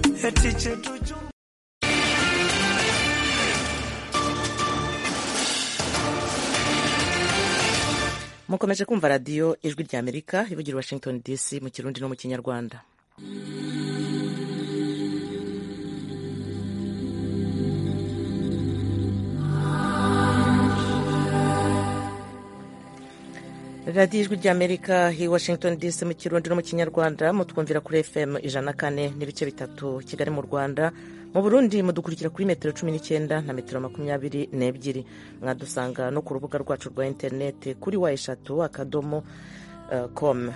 Kibeti chetu chumba mukomeje kumva radiyo ijwi rya amerika ivugira i washington dc mu kirundi no mu kinyarwanda radiyo ijwi rya amerika i washington dc mu kirundi no mu kinyarwanda mutwumvira kuri fm ijana na kane n'ibice bitatu kigali mu rwanda mu burundi mudukurikira kuri metero cumi n'icyenda na metero makumyabiri n'ebyiri mwadusanga no ku rubuga rwacu rwa interineti kuri wa eshatu akadomo eh, com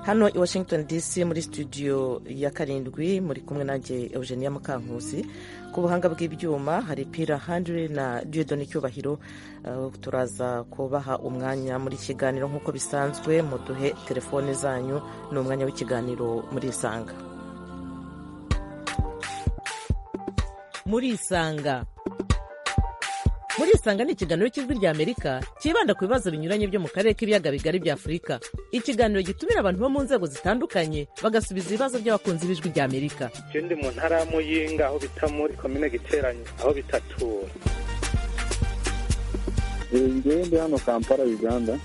hano i washington dc muri studio ya karindwi muri kumwe nanjye eugenia mukankusi ku buhanga bw'ibyuma hari pira handire na diodoni cyubahiro eh, turaza kubaha umwanya muri iki kiganiro nk'uko bisanzwe muduhe telefone zanyu ni umwanya w'ikiganiro muri isanga murisanga murisanga ni ikiganiro cy'ijwi rya amerika cyibanda ku bibazo binyuranye byo mu karere k'ibiyaga bigari bya afurika ikiganiro gitumira abantu bo mu nzego zitandukanye bagasubiza ibibazo by'abakunzi b'ijwi rya amerika je ndi mu ntara ya muyinga aho bita muri komine giteranyi aho bitatura ngewe ndi hano kampala uganda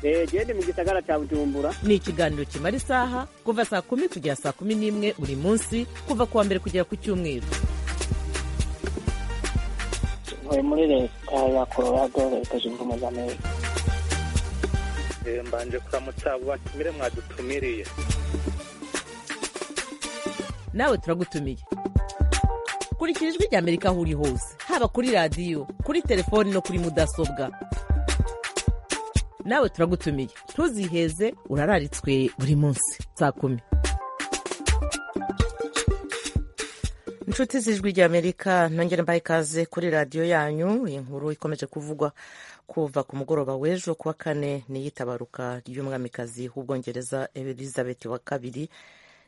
gende mu gisagara cya bujumbura ni ikiganiro kimara isaha kuva saa kumi kugera saa kumi n'imwe buri munsi kuva ku wa mbere kugera ku cyumweru ntuye muri leta ya colorado leta zunze ubumwe za amerika Eh, mbanje kuramutsa abo batumire mwadutumiriye nawe turagutumiye kurikira ijwi rya amerika aho uri hose haba kuri radiyo kuri telefoni no kuri mudasobwa nawe turagutumiye ntuziheze urararitswe buri munsi saa kumi inshuti z'ijwi rya amerika nongere mbaye ikaze kuri radiyo yanyu iyi nkuru ikomeje kuvugwa kuva ku mugoroba w'ejo kuwa kane n'iyitabaruka ry'umwamikazi w'ubwongereza elizabeth wa kabiri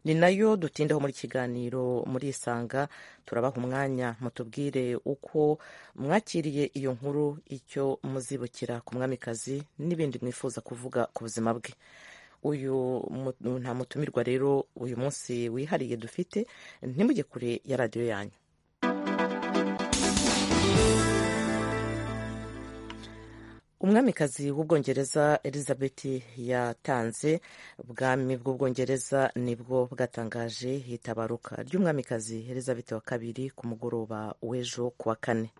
ni nayo dutindaho muri kiganiro muri isanga turabaha umwanya mutubwire uko mwakiriye iyo nkuru icyo muzibukira ku mwamikazi n'ibindi mwifuza kuvuga ku buzima bwe uyu mu- nta mutumirwa rero uyu munsi wihariye dufite ntimujye kure ya radiyo yanyu umwamikazi w'ubwongereza elizabeth yatanze ubwami bw'ubwongereza nibwo bwatangaje itabaruka ry'umwamikazi elizabeth wa kabiri ku mugoroba w'ejo ku wa kane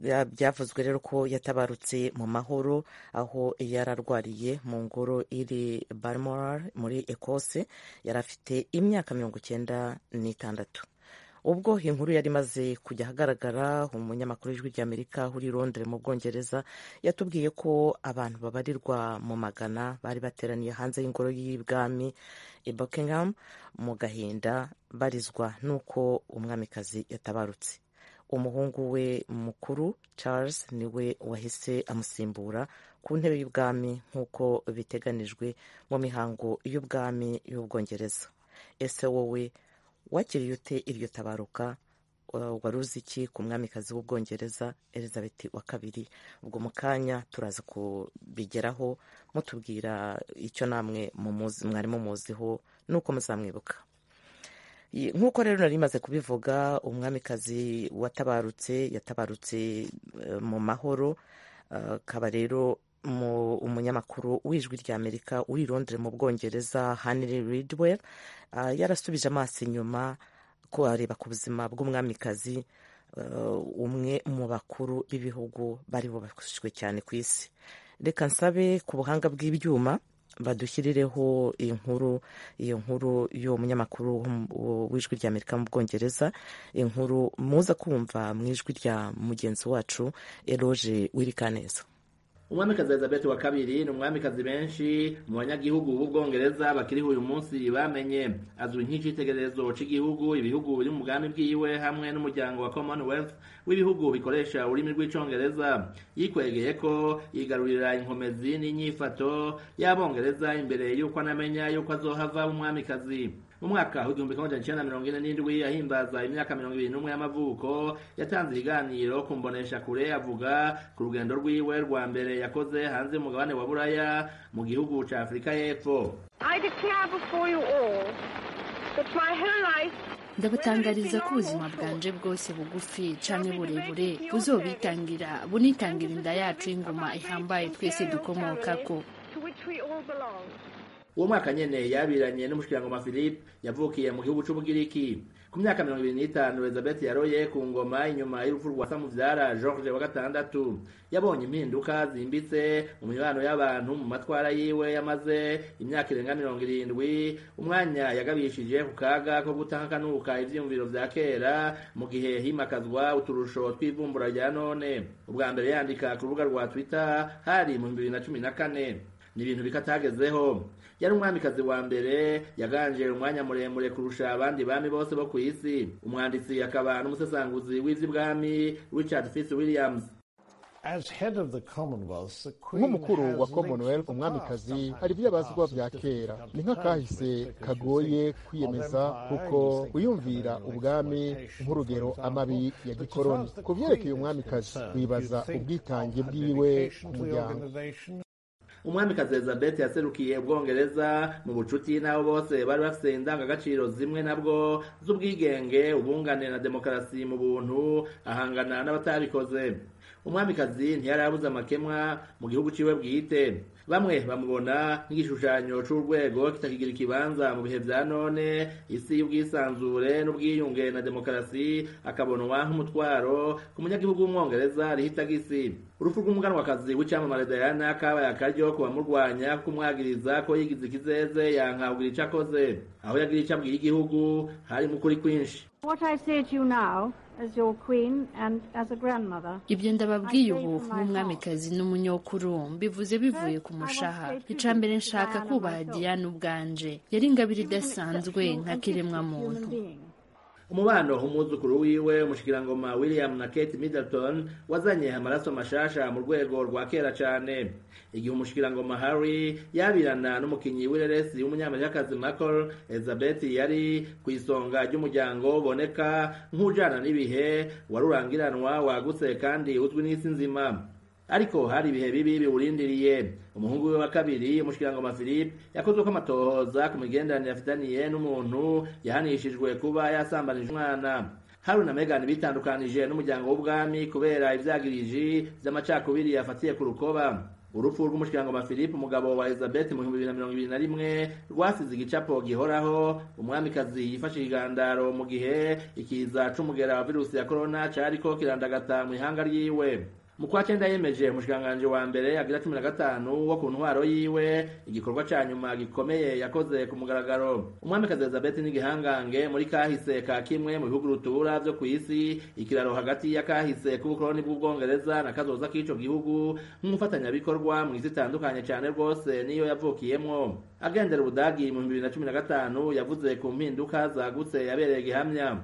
Bya- byavuzwe rero ko yatabarutse mu mahoro aho yari arwariye mu ngoro iri balmoral muri ekose yari afite imyaka mirongo icyenda n'itandatu ubwo inkuru yari imaze kujya ahagaragara umunyamakuru w'ijwi ry'amerika uri i londres mu bwongereza yatubwiye ko abantu babarirwa mu magana bari bateraniye hanze y'ingoro y'ibwami i buckingham mu gahinda barizwa n'uko umwamikazi yatabarutse umuhungu we mukuru charles niwe wahise amusimbura ku ntebe y'ubwami nk'uko biteganijwe mu mihango y'ubwami y'ubwongereza ese wowe wakiriye ute iryo tabaruka Uh, wari uzi iki ku mwamikazi w'ubwongereza elizabeth wa kabiri ubwo mu kanya turaza kubigeraho mutubwira icyo namwe mumuzi- mwari mumuziho n'uko muzamwibuka I- nk'uko rero nari maze kubivuga umwamikazi watabarutse yatabarutse eh, mu mahoro Eh, akaba rero mu- umunyamakuru w'ijwi rya amerika uri i londres mu bwongereza hanry ridwell eh, yarasubije amaso inyuma ko areba ku buzima bw'umwamikazi eh, umwe mu bakuru b'ibihugu bari bubashywe cyane ku isi reka nsabe ku buhanga bw'ibyuma badushyirireho iyi nkuru iyo nkuru y'uwo munyamakuru w'um- wo- w'ijwi rya amerika mu bwongereza inkuru muza kumva mu ijwi rya mugenzi wacu eroge w'irikaneza umwamikazi elizabeth wa kabiri ni umwamikazi benshi mu banyagihugu b'ubwongereza bakiriho uyu munsi bamenye azwi nk'icyitegererezo cy'igihugu ibihugu biri mu bwami bwiwe hamwe n'umuryango wa commonwealth w'ibihugu bikoresha ururimi rw'icyongereza yikwegeye ko yigarurira inkomezi n'inyifato y'abongereza imbere y'uko anamenya y'uko azohava umwamikazi mu mwaka w'igihumbi kimwe magana cyenda mirongo ine n'indwi ahimbaza imyaka mirongo ibiri n'umwe y'amavuko yatanze ibiganiro ku mbonesha kure avuga ku rugendo rwiwe rwa mbere yakoze hanze y'umugabane wa buraya mu gihugu cya afurika y'epfo I declare before you all ndabutangariza ko ubuzima bwanje bwose bugufi canke burebure buzobitangira bunitangira inda yacu y'ingoma ihambaye twese dukomokako uwo mwaka nyene yabiranye n'umushikirangoma philip yavukiye mu gihugu c'ubugiriki ku myaka mirongo ibiri n'itanu elizabeth yaroye ku ngoma inyuma y'urupfu rwa samuvyara george wa gatandatu yabonye impinduka zimbitse mu mibano y'abantu mu matwara yiwe yamaze imyaka irenga mirongo irindwi umwanya yagabishije ku kaga ko gutahakanuka ivyiyumviro vya kera mu gihe himakazwa uturusho tw'ivumbura rya none ubwa mbere yandika ku rubuga rwa twitter hari mu bihumbi bibiri na cumi na kane ni ibintu bikatagezeho yari umwamikazi wa mbere yaganje umwanya muremure kurusha abandi bami bose bo ku isi umwanditsi akaba n'umusesanguzi w'ivy'ibwami richard fitz williams nk'umukuru wa commonwealth umwamikazi hari ibyabazwa bya kera ni nk'akahise kagoye kwiyemeza kuko uyumvira ubwami nk'urugero amabi ya gikoroni ku vyerekeye umwamikazi wibaza ubwitange bwiwe ku muryango umwamikazi elizabeth yaserukiye ubwongereza mu bucuti n'abo bose bari bafise indangagaciro zimwe nabwo z'ubwigenge ubungane na demokarasi mu buntu ahangana n'abatabikoze umwamikazi ntiyarabuze amakemwa mu gihugu ciwe bwite bamwe bamubona nk'igishushanyo c'urwego kitakigira ikibanza mu bihe vya none isi y'ubwisanzure n'ubwiyunge na demokarasi akabonwa nk'umutwaro ku munyagihugu w'umwongereza ariho itagisi urupfu rw'umuganwakazi w'icamamare dayana kabaye akaryo ku bamurwanya kumwagiriza ko yigize ikizeze yankabwira ico akoze aho yagira ico abwira igihugu hari mu kuri kwinshi ibyo ndababwiye ubu nk'umwamikazi n'umunyokuru mbivuze bivuye ku mushaha ica mbere nshaka kubaha diyane ubwanje yari ingabire idasanzwe nk'akiremwa muntu umubano umwuzukuru wiwe umushikirangoma william na kate middleton wazanye amaraso mashasha mu rwego rwa kera cane igihe umushikirangoma harry yabirana n'umukinyi w'ireresi w'umunyamerikakazi michael elizabeth yari ku isonga ry'umuryango uboneka nk'ujana n'ibihe warurangiranwa wagutse kandi uzwi n'isi nzima ariko hari ibihe bibi biwurindiriye umuhungu we wa kabiri umushikirangoma philippe yakozweko amatohoza ku migenderanire afitaniye n'umuntu yahanishijwe kuba yasambanije umwana haruna na megan bitandukanije n'umuryango w'ubwami kubera ivyagiriji vy'amacakubiri yafatiye ku rukoba urupfu rw'umushikirangoma philippe umugabo wa elizabeth mu bihumbi bibiri na mirongo ibiri na rimwe rwasize igicapo gihoraho umwamikazi yifashije igandaro mu gihe ikiza c'umugera wa virusi ya korona cariko kirandagata mw'ihanga ryiwe mu kwa cenda yemeje umushikiranganji wa mbere agira cumi na gatanu wo ku ntwaro yiwe igikorwa ca nyuma gikomeye yakoze ku mugaragaro umwamikazi elizabeth n'igihangange muri kahise ka kimwe mu bihugu rutura vyo kw'isi ikiraro hagati ya kahise k'ubukoroni bw'ubwongereza na kazoza k'ico gihugu nk'umufatanyabikorwa mw'isi itandukanye cane rwose niyo yavukiyemwo agendera ubudagi mu bibiri na cumi na gatanu yavuze ku mpinduka zagutse yabereye igihamya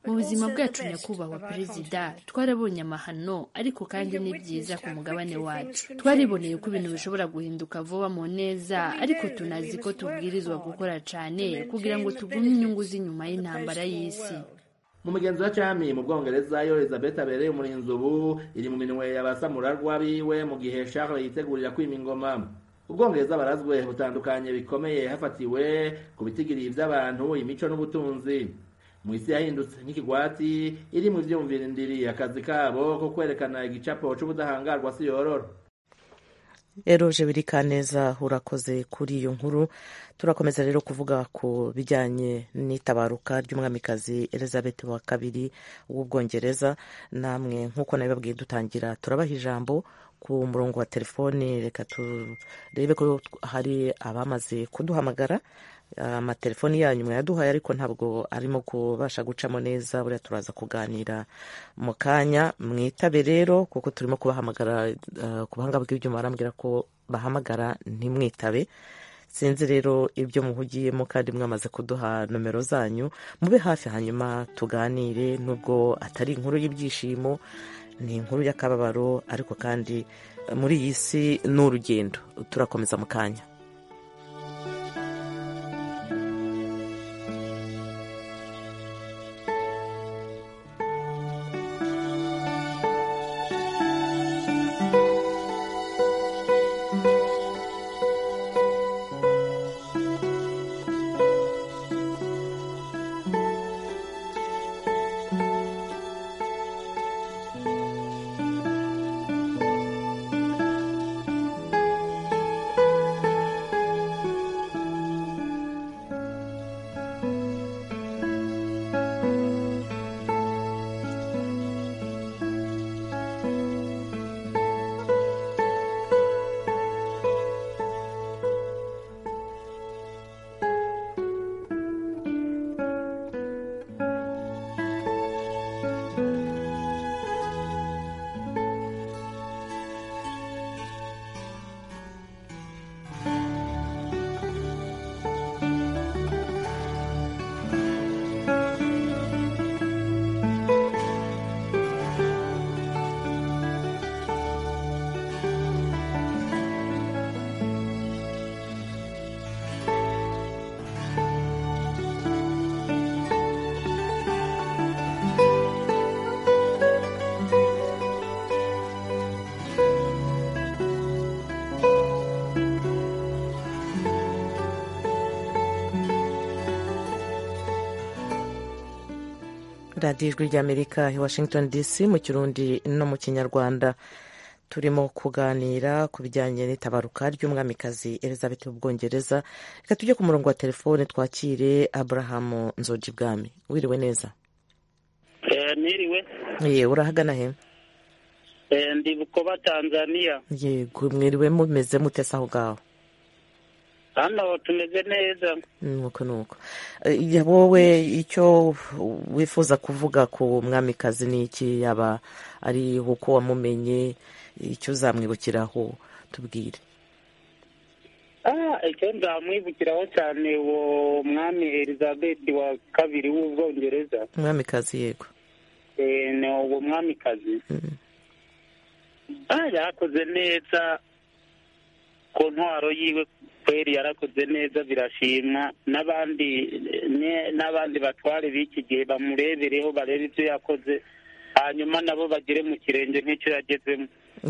mu buzima bwacu nyakubahwa perezida twarabonye amahano ariko kandi ni byiza ku mugabane wacu twariboneye ko ibintu bishobora guhinduka vuba mu neza ariko tunazi ko tubwirizwa gukora cyane kugira ngo tugumye inyungu z'inyuma y'intambara y'isi mu migenzo ya cami mu bwongereza yo elizabeth abereye umurinzi ubu iri mu minwe y'abasamurarwa biwe mu gihe charles yitegurira kwima ingoma ubwongereza barazwe butandukanye bikomeye hafatiwe ku bitigiri by'abantu imico n'ubutunzi mu isi yahindutse nk'ikigwati iri mu vyumvirindiri akazi kabo ko kwerekana igicapo c'ubudahangarwa si yorora eroje birikaneza urakoze kuri iyo nkuru turakomeza rero kuvuga ku bijyanye n'itabaruka ry'umwamikazi elizabeth wa kabiri w'ubwongereza namwe nk'uko nabibabwiye dutangira turabaha ijambo ku murongo wa telefoni reka turebe ko hari abamaze kuduhamagara amatelefoni yanyu mwayaduhaye ariko ntabwo arimo kubasha gucamo neza buriya turaza kuganira mu kanya mwitabe rero kuko turimo kubahamagara ku buhanga bw'ibyuma barambwira ko bahamagara ntimwitabe sinzi rero ibyo muhugiyemo kandi mwamaze kuduha nomero zanyu mube hafi hanyuma tuganire nubwo atari inkuru y'ibyishimo ni inkuru y'akababaro ariko kandi muri iyi si ni urugendo turakomeza mu kanya radiyo ijwi ry'amerika i washington dc mu kirundi no mu kinyarwanda turimo kuganira ku bijyanye n'itabaruka ry'umwamikazi elizabeth w'ubwongereza reka tujye ku murongo wa telefone twakire aburahamu nzoji bwami wiriwe neza niriwe ye urahagana he ndi bukoba tanzania yego mwiriwe mumeze mutese aho ngaho hano tumeze neza nuko nuko Eh, wowe icyo wifuza kuvuga ku mwamikazi ni iki yaba ari uko wamumenye icyo uzamwibukiraho tubwire Ah, icyo nzamwibukiraho cyane uwo mwami elizabeth wa kabiri w'ubwongereza umwamikazi yego Eh, ni uwo mwamikazi Mm. Ah, yarakoze neza ku ntwaro yiwe kweri yarakoze neza birashimwa n'abandi ne- n'abandi batware b'iki gihe bamurebereho barebe ibyo yakoze hanyuma nabo bagere mu kirenge nk'icyo yagezemo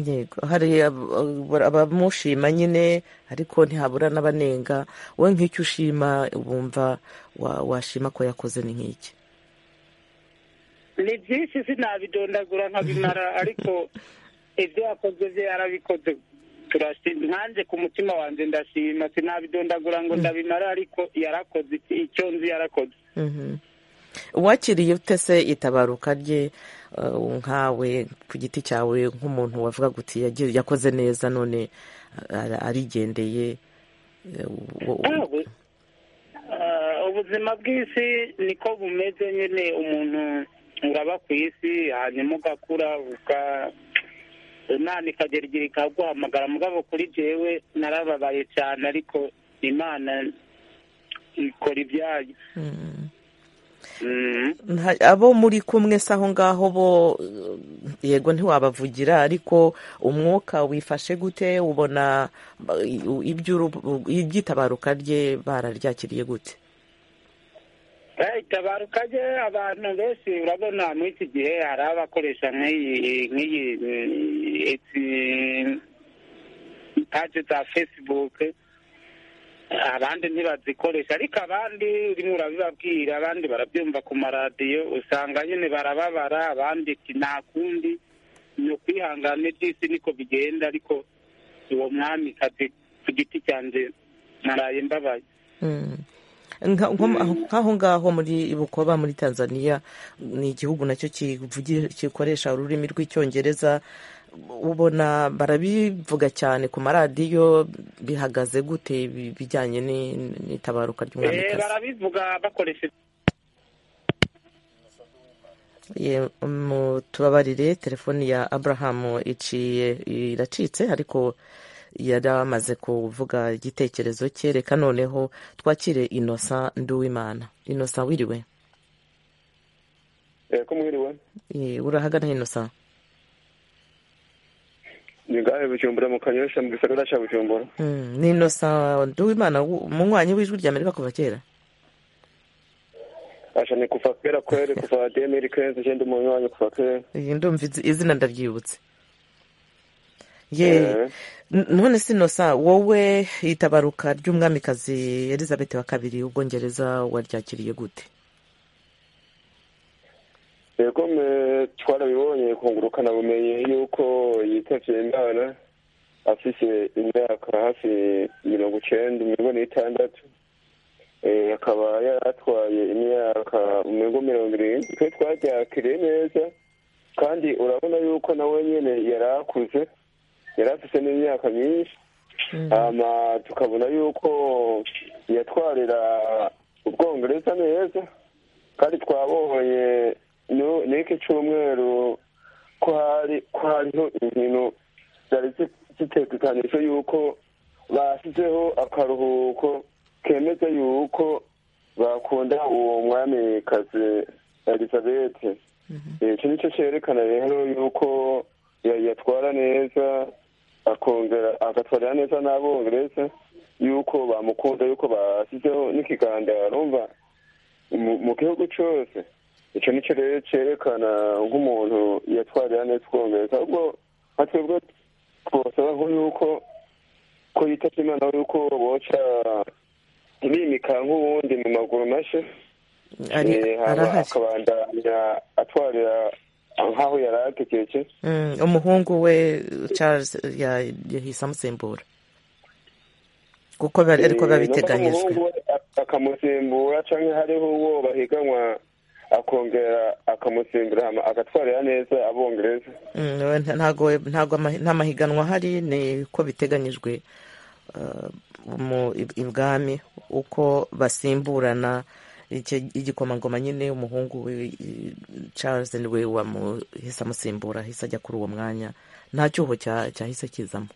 yego hari ab- ab- abamushima nyine ariko ntihabura n'abanenga wowe nk'icyo ushima wumva wa- washima ko yakoze ni nk'iki ni byinshi sinabidondagura nkabimara ariko ibyo yakoze bye yarabikoze turashima nkanjye ku mutima wanjye ndashima sinabidondagura ngo ndabimara ariko yarakoze iki- icyo nzi yarakoze Mhm. uwakiriye utese itabaruka rye eh, nkawe ku giti cyawe nk'umuntu wavuga uti "Yagi- yakoze neza none ara- arigendeye eh, wo- wo- Ubu- ah, ubuzima bw'isi niko bumeze nyine umuntu uraba ku isi hanyuma ugakura uka imana ikagera igihe ikaguhamagara mugabo kuri jewe narababaye cyane ariko imana ikora ibyayo Mhm. Mhm. Nta- abo muri kumwe se aho ngaho bo eh, yego ntiwabavugira ariko umwuka wifashe gute ubona ba- i- iby'uru- iby'itabaruka rye bararyakiriye gute Eh, itabaruka rye abantu benshi urabona muri iki gihe hari abakoresha nk'iyi nk'iyi eh, izi paje za facebook abandi ntibazikoresha ariko abandi urimo urabibabwira abandi barabyumva ku maradiyo usanga nyine barababara abandi ati nta kundi ni ukwihangana iby'isi niko bigenda ariko uwo mwamikazi ku giti cyanjye naraye mbabaye Mm. Nka- nko- aho- nk'aho ngaho muri bukoba muri tanzania ni igihugu nacyo kivugi- gikoresha ururimi rw'icyongereza ubona barabivuga cyane ku maradiyo bihagaze gute ibi- bijyanye ni- n'itabaruka Eh, ry'umwamikazi barabivuga bakoresheje Ye- mu- tubabarire telefoni ya abrahamu iciye iracitse ariko yari amaze kuvuga igitekerezo cye reka noneho twakire inosa nduwimana inosa wiriwe ko mwiriwe Ye, urahagana inosa ni ngahe bujumbura mu kanyosha mu gisagara cya bujumbura Mm, ni inosa nduwimana wu- umunywanyi w'ijwi rya amerika kuva kera asha ni kuva kera kwere kuva demiri kenzi genda umuntu wanyu kuva kera Ye, ndumva izi- izina ndaryibutse ye n- none si inosa wowe itabaruka ry'umwamikazi elizabeth wa kabiri ubwongereza waryakiriye gute yego mwe twarabibonye kungurukana bumenyi yuko yitavye imana afise imyaka hafi mirongo icenda mirongo n'itandatu Eh, akaba yaratwaye imyaka mirongo mirongo irindwi twe twaryakiriye neza kandi urabona yuko nawe nyene yari akuze yari afise n'imyaka myinshi hama tukabona yuko yatwarira ubwongereza neza kandi twabonye nu- n'iki cyumweru ko hari ko hariho inkino zari zi- zitegekanije yuko bashyizeho akaruhuko kemeza yuko bakunda uwo mwamikazi elizabeth icyo ni cyo cyerekana rero yuko ya- yatwara neza akongera agatwarira neza n'abongereza yuko bamukunda yuko bashyizeho n'ikiganiro urumva mu- mu gihugu cyose icyo ni cyo rero cyerekana nk'umuntu yatwarira neza ubwongereza ahubwo nka twebwe twosaba nko yuko ko yitabye imana yuko boca bimika nk'ubundi mu maguru mashya arahari akabandanya atwarira nk'aho yari atekeke Mm, umuhungu we charles ya- yahise amusimbura kuko bari- ariko biba biteganyijwe umuhungu we akamusimbura cyangwa hariho uwo bahiganwa akongera akamusimbura hama agatwarira neza abongereza Mm, we nta- ntago ntago ama- nta mahiganwa ahari ni uko biteganyijwe uh, mu i- ibwami uko basimburana icyo- igikomangoma nyine umuhungu we i- charles niwe wamuhise amusimbura ahise ajya kuri uwo mwanya nta cyuho cya- cyahise kizamo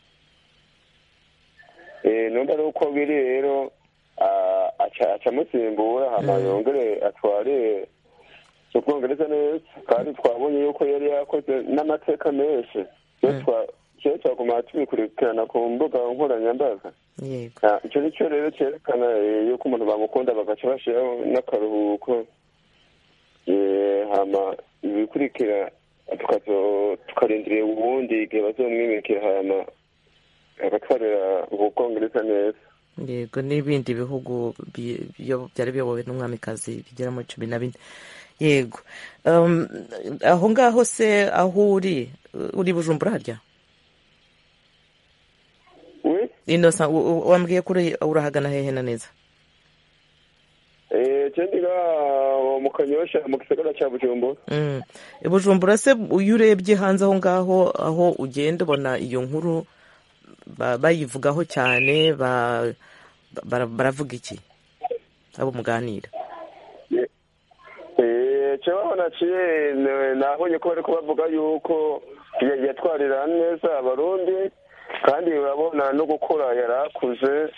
Eh, numva ari uko biri rero ah, aca- acamusimbura hama yongere atware ubwongereza neza kandi twabonye yuko yari yakoze n'amateka menshi Rero twa- rero twaguma tubikurikirana ku mbuga nkoranyambaga yego Ah, icyo ni cyo rero cyerekana eh, yuko umuntu bamukunda bagaca bashyiraho n'akaruhuko Eh, hama ibikurikira tukazo- tukarindira ubundi igihe bazomwimikira hama agatwarira ububwongereza neza yego n'ibindi bihugu bi- biyo- byari biyobowe n'umwamikazi bigera muri cumi na bine yego Um, aho ngaho se aho uri uh, uri bujumbura harya we inosa u- u- wambwiye ko uri- urahagana hehe na neza cyendiga mu kanyosha mu gisagara cya bujumbura Mm. E, bujumbura se iyo urebye hanze aho ngaho aho ugenda ubona iyo nkuru ba- bayivugaho cyane ba- bara- baravuga iki abo muganira cyabaho naciye nabonye ko bari kubavuga yuko ya- yatwarira neza abarundi kandi urabona no gukora yari akuze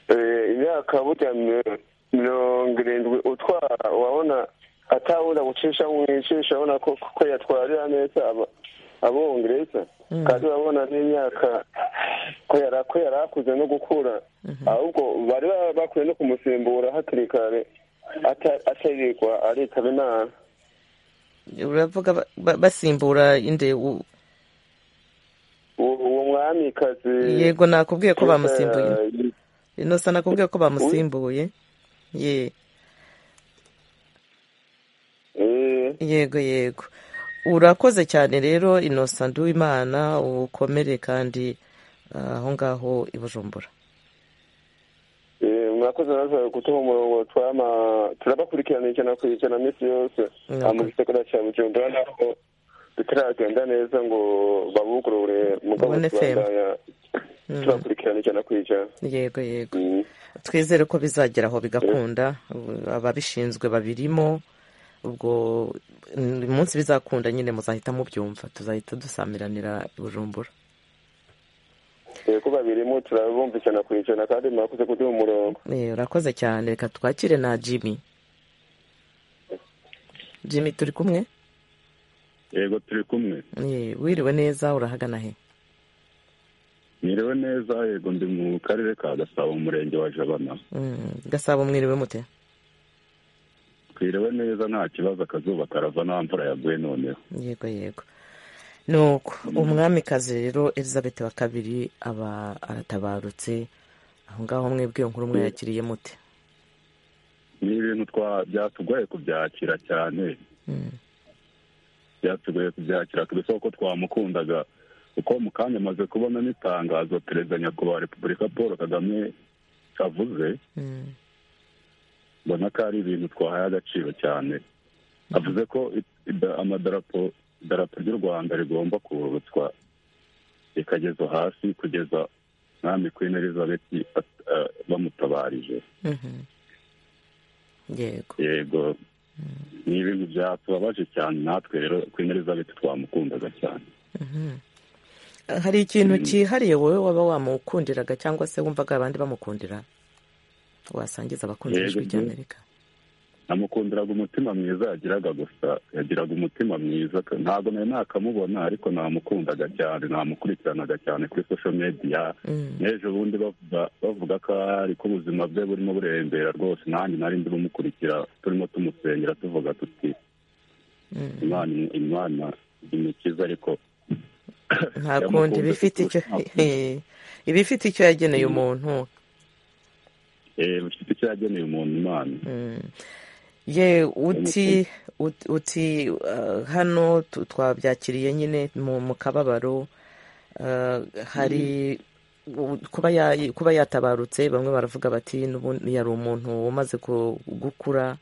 Eh, imyaka burya mi- mirongo irindwi utwara urabona atawuza gucisha mu icisha abona ko ko yatwarira neza aba- abongereza kandi urabona n'imyaka ko yari ko yari akuze no gukura ahubwo bari ba- bakwiye no kumusimbura hakiri kare ata- atarirwa aritaba imana uravuga ba- ba- basimbura inde u- uwo uwo mwamikazi yego nakubwiye ko bamusimbuye eh, inosa nakubwiye ko bamusimbuye ye eh, yego yego urakoze cyane rero inosa nduwimana ukomere kandi ah, aho ngaho i bujumbura eh, murakoze naza kutuha umurongo twama turabakurikirana ijana ku ijana minsi yose Murakoze. aha mu gisagara cya bujumbura naho bitaragenda neza ngo babugurure mugabo Ubone fema. tubandanya tubakurikirana ijana ku ijana yego yego Mm. twizere ko bizagera aho bigakunda ubu- ababishinzwe babirimo ubwo mm, umunsi bizakunda nyine muzahita mubyumva tuzahita dusamiranira i bujumbura yego babirimo turabumva ijana ku ijana kandi murakoze kuduha umurongo Eh, urakoze cyane reka twakire na jimmy jimmy turi kumwe yego turi kumwe Eh, wiriwe neza urahagana he niriwe neza yego ndi mu karere ka gasabo mu murenge wa jabana Mm, gasabo mwiriwe mute twiriwe neza nta kibazo akazuba karava nta mvura yaguye noneho yego yego nuko umwamikazi rero elizabeth wa kabiri aba aratabarutse aho ngaho mwebwe iyo nkuru mwayakiriye mute ni ibintu twa byatugoye kubyakira cyane Mm. byatugoye kubyakira kubisa ko twamukundaga kuko mu kanya amaze kubona n'itangazo perezida nyakubahwa wa repubulika paul kagame avuze Mm. mbona ko ari ibintu twahaye agaciro cyane avuze ko i- ida- amadarapo idarapo ry'u rwanda rigomba kururutswa rikagezwa hasi kugeza mwami queen elizabeth at- eh, bamutabarije Mhm. yego yego ni ibintu byatubabaje cyane natwe rero queen elizabeth twamukundaga cyane Mhm. hari ikintu cyihariye wowe waba wamukundiraga cyangwa se wumvaga abandi bamukundira wasangiza abakunzi Yego, b'ijwi ry'amerika namukundiraga umutima mwiza yagiraga gusa yagiraga umutima mwiza ntabwo nari nakamubona ariko namukundaga cyane namukurikiranaga cyane kuri social media Mm. n'ejo bundi bavuga bavuga ko ari ko ubuzima bwe burimo burembera rwose nanjye nari ndi bumukurikira turimo tumusengera tuvuga tuti Mm. imana imana imukiza ariko nta kundi iba ifite icyo iba ifite icyo yageneye umuntu bifite icyo yageneye umuntu imana Mm. ye uti uti uh, hano tu- twabyakiriye nyine mu mu kababaro uh, hari u- kuba ya- kuba yatabarutse bamwe baravuga bati n'ubundi yari umuntu umaze ku- gukura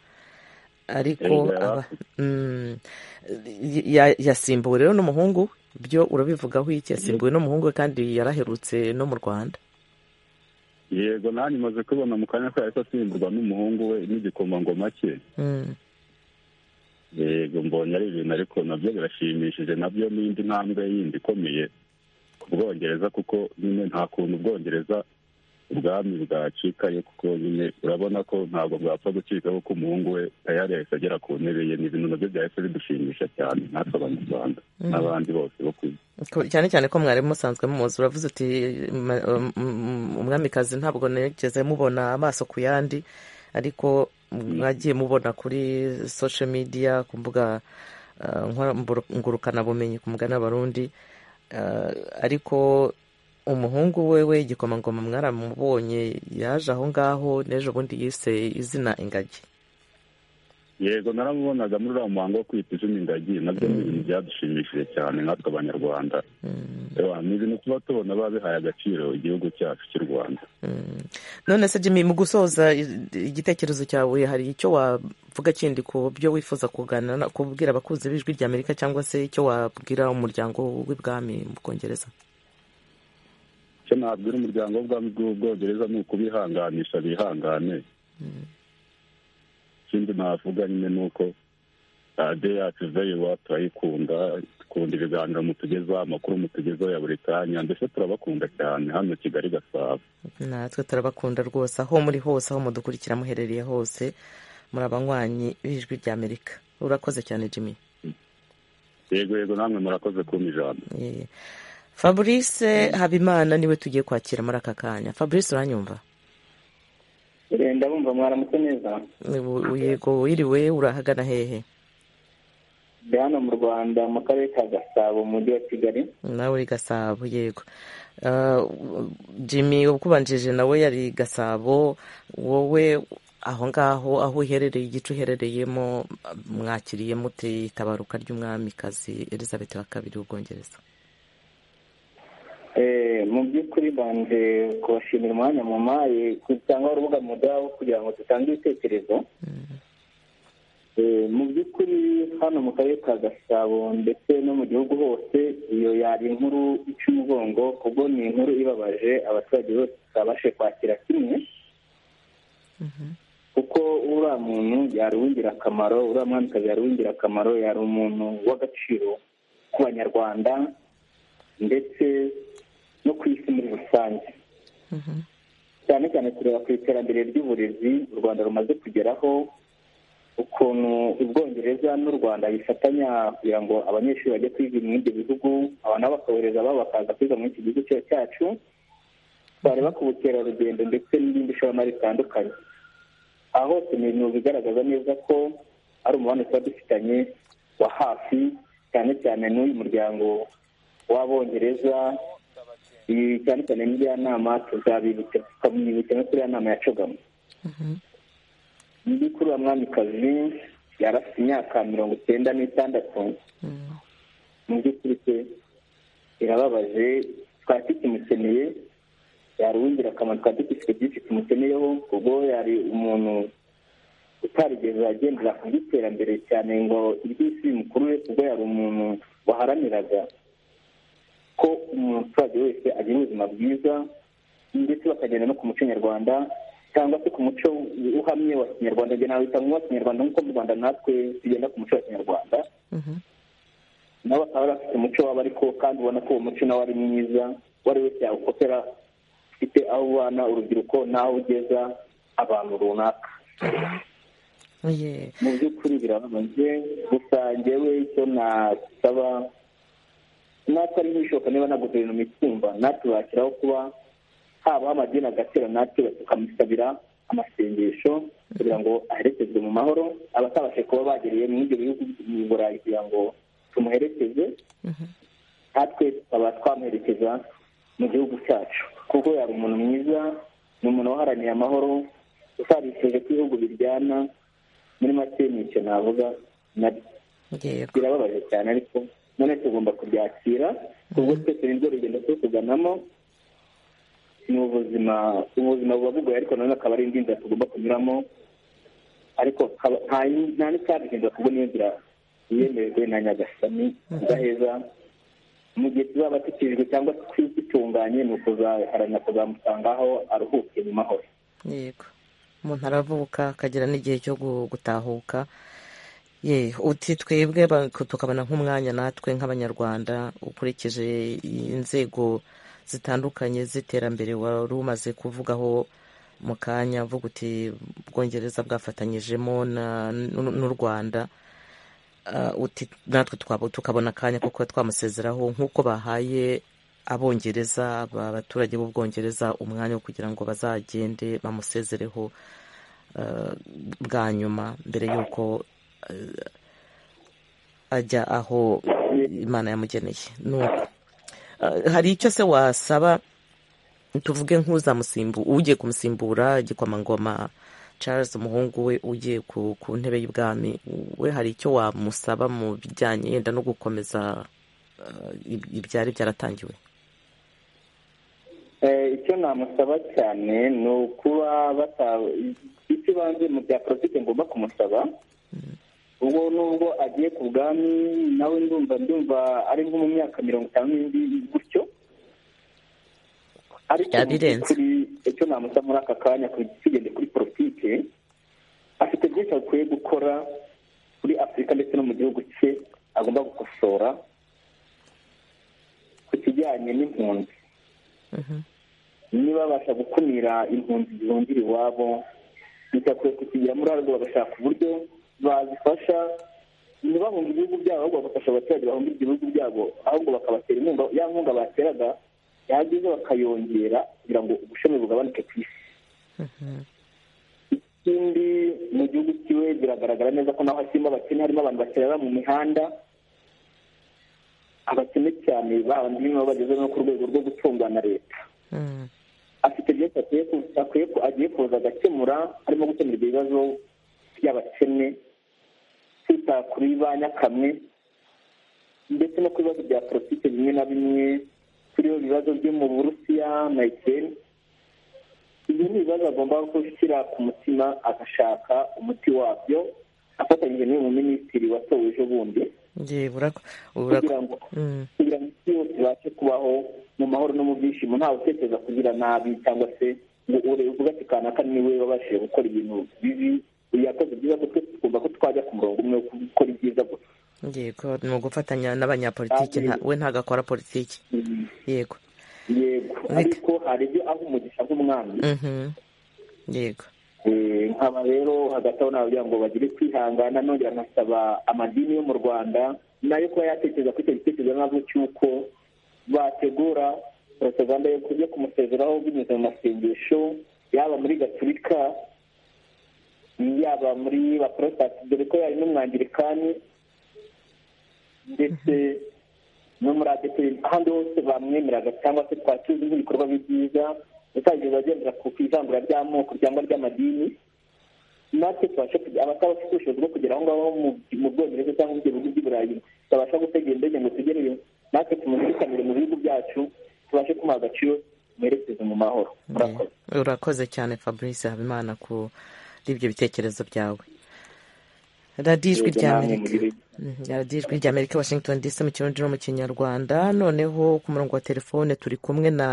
ariko Yego, yari aba- mm, ya- yasimbuwe rero n'umuhungu byo urabivugaho iki yasimbuwe n'umuhungu we kandi yaraherutse no mu rwanda yego nanjye maze kubona mu kanya ko yahise asimburwa n'umuhungu we n'igikomangoma cye Mm, yego mbonye ari ibintu ariko nabyo birashimishije nabyo ni indi ntambwe yindi ikomeye ku bwongereza kuko nyine nta kuntu ubwongereza ubwami bwacikayo kuko nyine urabona ko ntabwo bwapfa gucika kuko umuhungu we tayari yahise agera ku ntebe ye ni ibintu nabyo byahise bidushimisha cyane natwe abanyarwanda n'abandi bose bo ku isi ko- cyane cyane ko mwari musanzwe muzi uravuze uti "Ma- um, um, umwamikazi ntabwo nigeze mubona amaso ku yandi ariko mwagiye mubona kuri social media ku mbuga uh, nkora- mburu- ngurukanabumenyi ku mugani w'abarundi Uh, ariko umuhungu we we igikomangoma mwaramubonye yaje aho ngaho n'ejo bundi yise izina ingagi yego naramubonaga muri uriya muhango wo kwita izina ingagi nabyo ni ibintu byadushimishije cyane natwe abanyarwanda Ewa, ni ibintu tuba tubona baba bihaye agaciro igihugu cyacu cy'u rwanda none se jimmy mu gusoza i- igitekerezo cyawe hari icyo wavuga kindi ku byo wifuza kuganira na- kubwira abakuzi b'ijwi ry'amerika cyangwa se icyo wabwira umuryango w'ibwami mu bwongereza icyo nabwira umuryango w'ubwami bw'ubwongereza ni ukubihanganisha bihangane ikindi navuga nyine ni uko radiyo yacu veyiwa turayikunda dukunda ibiganiro mutugezaho amakuru mutugezaho ya buri kanya ndetse turabakunda cyane hano kigali gasabo natwe turabakunda rwose aho muri hose aho mudukurikira muherereye hose muri abanywanyi b'ijwi ry'amerika urakoze cyane jimmy yego yego namwe murakoze kumpa ijambo Eh, fabrice habimana niwe tugiye kwakira muri aka kanya fabrice uranyumva ndabumva mwaramutse neza U- yego wiriwe urahagana hehe ndi hano mu rwanda mu karere ka gasabo mu mujyi wa kigali nawe uri gasabo yego Ah, jimmy ukubanjije nawe yari gasabo wowe aho ngaho aho uherereye igice uherereyemo mwakiriye mute itabaruka ry'umwamikazi elizabeth wa kabiri w'ubwongereza Eh, mu by'ukuri banje kubashimira umwanya mumaye cyangwa urubuga mudaho kugira ngo dutange ibitekerezo Eh, mu by'ukuri hano mu karere ka gasabo ndetse no mu gihugu hose iyo yari inkuru ica umugongo kubwo ni inkuru ibabaje abaturage bose tutabashe kwakira kimwe kuko uriya muntu yari uw'ingirakamaro uriya mwamikazi yari uw'ingirakamaro yari umuntu w'agaciro ku banyarwanda ndetse no ku isi muri rusange cyane cyane kureba ku iterambere ry'uburezi u rwanda rumaze kugeraho ukuntu ubwongereza n'u rwanda bifatanya kugira ngo abanyeshuri bajye kwiga muri ibyo bihugu aba nabo bakabohereza babo bakaza kwiga muri iki gihugu cya- cyacu bareba ku bukerarugendo ndetse n'ibindi ishoramari bitandukanye aha hose ni ibintu bigaragaza neza ko ari umubano tuba dufitanye wa hafi cyane cyane n'uyu muryango w'abongereza iyi cyane cyane n'iriya nama tuzabibutsa tukamwibutsa no kuri iriya nama yacagamo undi kuri uwo mwamikazi yari afite imyaka mirongo icyenda n'itandatu mu by'ukuri se birababaje twari tukimukeneye yari uw'ingirakamaro twari dufite byinshi tumukeneyeho ubwo yari umuntu utarigeze agendera ku by'iterambere cyane ngo iby'isi bimukurure ubwo yari umuntu waharaniraga ko umuturage wese agira ubuzima bwiza ndetse bakagenda no ku muco nyarwanda cyangwa se ku muco uhamye wa kinyarwanda njye nawita nk'uwa kinyarwanda nk'uko mu rwanda natwe tugenda ku muco wa kinyarwanda nabo bakaba bari bafite umuco wabo ariko kandi ubona ko uwo muco nawe ari mwiza uwo ari wese yawukopera ufite aho ubana urubyiruko n'aho ugeza abantu runaka Oye, mu by'ukuri birababaje gusa njyewe icyo nasaba natwe ari nk'ibishoboka niba na guverinoma itumva natwe bashyiraho kuba habaho amadini agatera natwe tukamusabira amasengesho kugira ngo aherekezwe mu mahoro abatabashe kuba bageriye muri ibyo bihugu mu burayi kugira ngo tumuherekeze natwe tukaba twamuherekeza mu gihugu cyacu kuko yari umuntu mwiza ni umuntu waharaniye amahoro utabifuje ko ibihugu biryana muri make ni icyo navuga birababaje cyane ariko none tugomba kubyakira ubwo twese ni rwo rugendo two kuganamo ni ubuzima ubuzima buba bugoye ariko nanone akaba ari indi nzira tugomba kunyuramo ariko nta n'icyabihindura kubona iyo nzira yemejwe na nyagasani udaheza mu gihe tuzaba dukijwe cyangwa twitunganye ni ukuzaharanira kuzamusangaho aruhuke mu mahoro yego umuntu aravuka akagira n'igihe cyo gutahuka ye uti twebwe tukabona nk'umwanya natwe nk'abanyarwanda ukurikije inzego zitandukanye z'iterambere wari umaze kuvugaho mu kanya mvuga uti bwongereza bwafatanyijemo n'u rwanda natwe tukabona akanya kuko twamusezeraho nk'uko bahaye abongereza abaturage b'ubwongereza umwanya wo kugira ngo bazagende bamusezereho bwa nyuma mbere y'uko ajya aho imana yamugeneye nuko hari icyo se wasaba tuvuge nk'uzamusimbu ugiye kumusimbura igikomangoma Charles umuhungu we ugiye ku ntebe y'ubwami we hari icyo wamusaba mu bijyanye yenda no gukomeza ibyari byaratangiwe icyo namusaba cyane ni ukuba ikibanze mu bya politiki ngomba kumusaba ubwo nubwo agiye ku bwami nawe ndumva ndumva ari nko mu myaka mirongo itanu n'indi gutyo ariko icyo namusaba muri aka kanya tugende kuri politiki afite byinshi akwiye gukora kuri afurika ndetse no mu gihugu cye agomba gukosora ku kijyanye n'impunzi niba babasha gukumira impunzi zihungira iwabo ntibakwiye kukigira muri arwo bagashaka uburyo bazifasha ntibahunge ibihugu byabo ahubwo bagafasha abaturage bahunga ibihugu byabo ahubwo bakabatera inkunga ya nkunga bateraga yagize bakayongera kugira ngo ubushami bugabanuke ku isi ikindi mu gihugu kiwe biragaragara neza ko naho hakirimo abakene harimo abantu baterera mu mihanda abakene cyane babandi nibo bageze no ku rwego rwo gutungwa na leta afite byinshi akwiye agiye kuza agakemura harimo gukemura ibyo bibazo by'abakene kwita kuri ba nyakamwe ndetse no ku bibazo bya politiki bimwe na bimwe turiho ibibazo byo mu burusiya na ikeni ibi ni ibibazo agomba gushyira ku mutima agashaka umuti wabyo afatanyije n'uyu muminisitiri watowe ejo bundi kugira ngo isi yose ibashe kubaho mu mahoro no mu byishimo ntawe utekereza kugira nabi cyangwa se ngo uvuga ati kanaka niwe wabashije gukora ibintu bibi uyu yakoze byiza kuko twumva ko twajya ku murongo umwe wo gukora ibyiza gusa yego ni ugufatanya n'abanyapolitiki we ntabwo akora politiki yego yego ariko hari ibyo aho umugisha nk'umwami yego nkaba rero hagati aho nawe ngo bagire kwihangana nongera nkasaba amadini yo mu rwanda nayo kuba yatekereza kuri icyo gitekerezo nabwo cy'uko bategura porotoganda yo kumusezeraho binyuze mu masengesho yaba muri gaturika yaba muri baporotasi dore ko yari n'umwangirikani ndetse no muri adeperi ahandi hose bamwemeraga cyangwa se twatuzi nk'ibikorwa byiza utangirwa agendera ku ivangura ry'amoko cyangwa ry'amadini natwe tubashe kugira abatabafite ubushobozi bwo kugera aho ngaho mu bwongereza cyangwa mu bihugu by'i burayi tutabasha gutega indege ngo tugereyo natwe tumuzirikanire mu bihugu byacu tubashe kumuha agaciro mwerekeze mu mahoro urakoze cyane fabrice habimana kuri ibyo bitekerezo byawe radiyo ijwi ry'amerika washington dc mu kirundi no mu kinyarwanda noneho ku murongo wa telefone turi kumwe na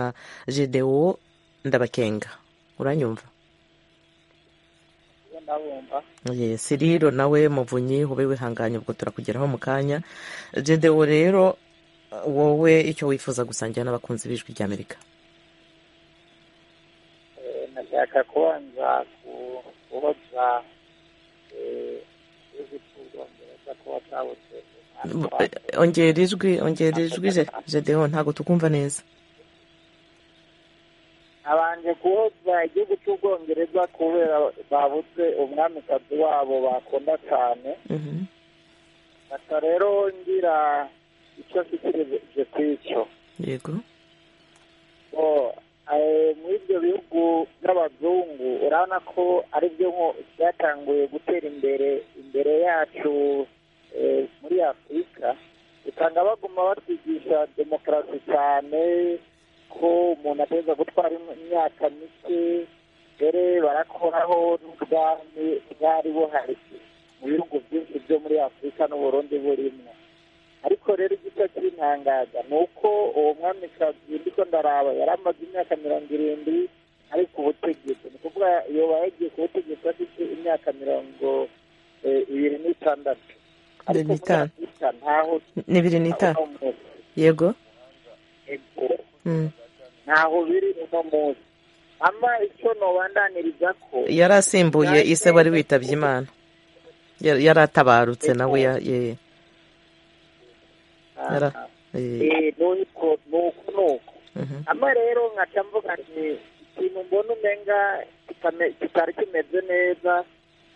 gedewo ndabakenga uranyumva siriro nawe muvunyi ube wihanganye ubwo turakugeraho mu kanya gedewo rero wowe icyo wifuza gusangira n'abakunzi b'ijwi ry'amerika nashaka kubanza kubaza ongera ijwi ongera ijwi jedeho ntabwo tukumva neza abanje kuhoza igihugu cy'ubwongereza kubera babuze umwamikazi wabo bakunda cyane aka rero ngira icyo nshyikirijwe ku icyo yego muri ibyo bihugu by'abazungu urabona ko aribyo byatanguye gutera imbere imbere yacu muri afurika usanga baguma batwigisha demokarasi cyane ko umuntu ateza gutwara imyaka mike dore barakoraho n'ubwami bwari buhari mu bihugu byinshi byo muri afurika n'uburundi burimo ariko rero igisa cy'intangaza ni uko uwo mwamikazi ndi ko ndaraba yari amaze imyaka mirongo irindwi ari ku butegetsi ni ukuvuga yoba yagiye ku butegetsi afite imyaka mirongo ibiri n'itandatu ariko muri afurika ntaho n'ibiri n'itanu yego ntaho biri uno munsi ama icyo nubandaniriza ko yari asimbuye ise wari witabye imana yari atabarutse nawe ye nuko nuko ama rero nkaca mvuga nti ikintu mbona umenga kitari kimeze neza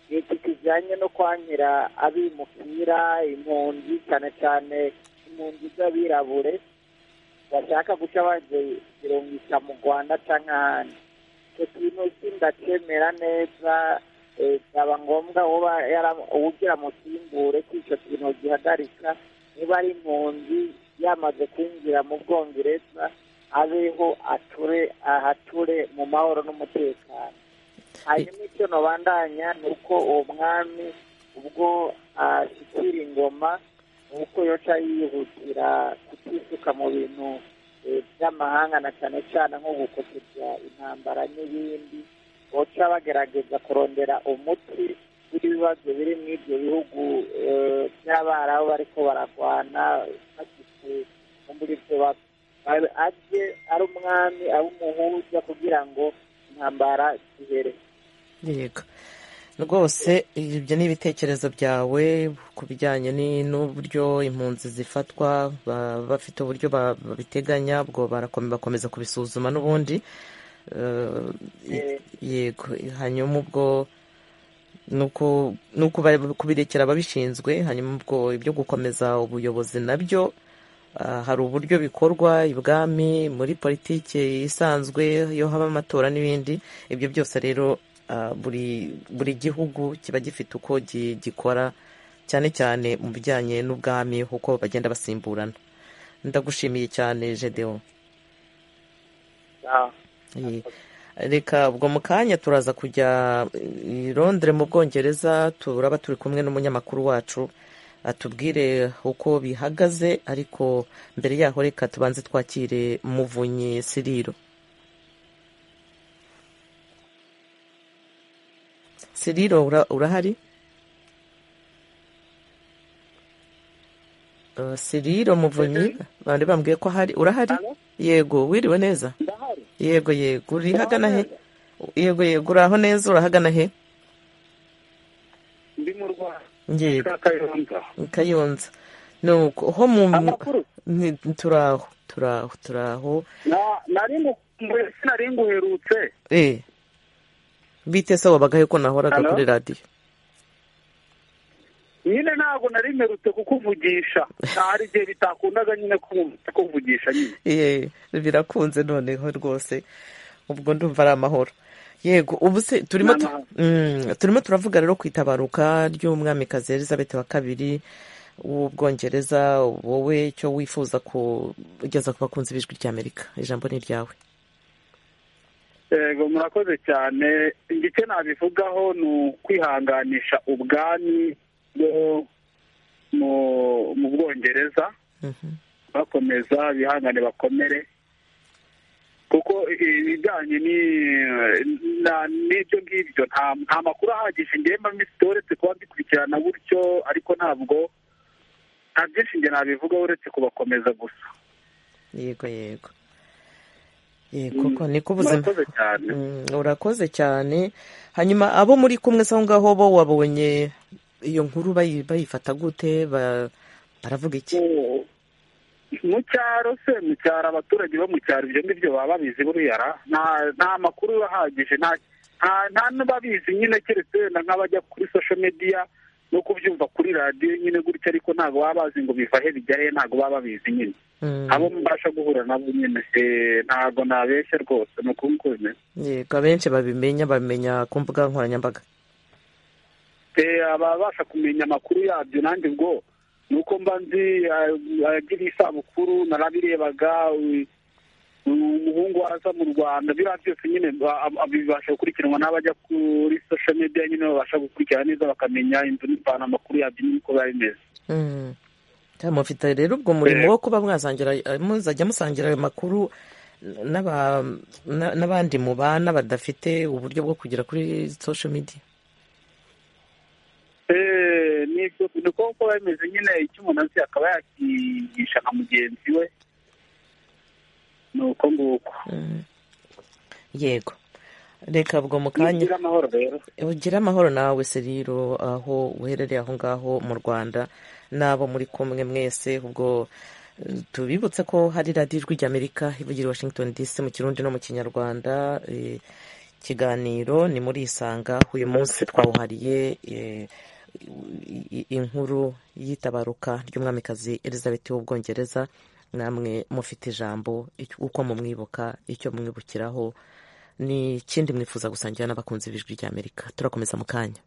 ni iki kijyanye no kwanyira abimukira impunzi cyane cyane impunzi z'abirabure bashaka guca bazirungisha mu rwanda cyangwa ahandi icyo kintu kindakemera neza byaba ngombwa uwugira musimbure ko icyo kintu gihagarika niba ari impunzi yamaze kwinjira mu bwongereza abeho ature ahature mu mahoro n'umutekano hanyuma icyo nubandanya ni uko uwo mwami ubwo ashyikira ingoma ni uko yoca yihutira kutisuka mu bintu by'amahanga na cyane cyane nko gukosora intambara n'ibindi boca bagerageza kurondera umuti w'ibibazo biri muri ibyo bihugu by'abarabu bariko bararwana bagifite muri ibyo ajye ari umwami ari umuhuza kugira ngo intambara zibere yego rwose ibyo ni ibitekerezo byawe ku bijyanye n'uburyo impunzi zifatwa bafite uburyo babiteganya bwo barakomeza kubisuzuma n'ubundi yego hanyuma ubwo ni uko kubirekera ababishinzwe hanyuma ubwo ibyo gukomeza ubuyobozi nabyo hari uburyo bikorwa ibwami muri politiki isanzwe iyo haba amatora n'ibindi ibyo byose rero buri gihugu kiba gifite uko gikora cyane cyane mu bijyanye n'ubwami uko bagenda basimburana ndagushimiye cyane jedewo reka ubwo mu kanya turaza kujya i Londres mu bwongereza turaba turi kumwe n'umunyamakuru wacu atubwire uko bihagaze ariko mbere yaho reka tubanze twakire muvunyi siriro siriro urahari siriro muvunyi bandi bambwiye ko ahari urahari yego wiriwe neza yego yego uri hagana he yego yego uri aho neza urahagana he ndi mu rwanda kayonza kayonza ni uko ho mu turaho turaho turaho nari nguherutse eee bite se wabagahe ko nahoraga kuri radiyo nyine ntabwo nari mperutse kukuvugisha hari igihe bitakundaga nyine kukuvugisha nyine yeee birakunze noneho rwose ubwo ndumva ari amahoro yego ubu se turimo turavuga rero ku itabaruka ry'umwamikazi elizabeth wa kabiri w'ubwongereza wowe icyo wifuza kugeza ku bakunzi b'ijwi ry'amerika ijambo ni iryawe yego murakoze cyane igice nabivugaho ni ukwihanganisha ubwami mu bwongereza bakomeza bihangane bakomere kuko ibijyanye n'ibyo ngibyo nta makuru ahagije ngemba misi uretse kuba mbikurikirana gutyo ariko ntabwo nta byinshi njye nabivuga uretse kubakomeza gusa yego yego yego niko ubuzima urakoze cyane hanyuma abo muri kumwe aho ngaho bo wabonye iyo nkuru bayifata gute baravuga iki mu cyaro se mu cyaro abaturage bo mu cyaro ibyo ngibyo baba babizi buriya nta makuru ahagije nta n'ababizi nyine keretse wenda nk'abajya kuri social media no kubyumva kuri radiyo nyine gutya ariko ntabwo baba bazi ngo biva he bijya he ntabwo baba babizi nyine abo mubasha guhura nabo nyine ntabwo nabeshya rwose ni ukuntu uko bimeze yego abenshi babimenya babimenya ku mbuga nkoranyambaga ababasha kumenya amakuru yabyo nanjye ubwo ni uko mba nzi agira isabukuru narabirebaga umuhungu waza mu rwanda biriya byose nyine bibasha gukurikiranwa n'abajya kuri social media nyine babasha gukurikirana neza bakamenya inzu n'ipantaro amakuru yabyo n'uko biba bimeze mufite rero ubwo murimo wo kuba mwasangira muzajya musangira ayo makuru n'abandi mubana badafite uburyo bwo kugera kuri social media nibyo ni uko biba bimeze nyine icyo umuntu azi akaba yakigisha nka mugenzi we ni uko nguko yego reka bwo mu kanya ugire amahoro nawe seriro aho uherereye aho ngaho mu rwanda n'abo muri kumwe mwese ubwo tubibutse ko hari radiyo ijwi ry'amerika ivugira i washington dc mu kirundi no mu kinyarwanda ikiganiro ni muri isanga uyu munsi twawuhariye inkuru y'itabaruka ry'umwamikazi elizabeth w'ubwongereza namwe mufite ijambo uko mumwibuka icyo mwibukiraho ni ikindi mwifuza gusangira n'abakunzi b'ijwi ry'amerika turakomeza mu kanya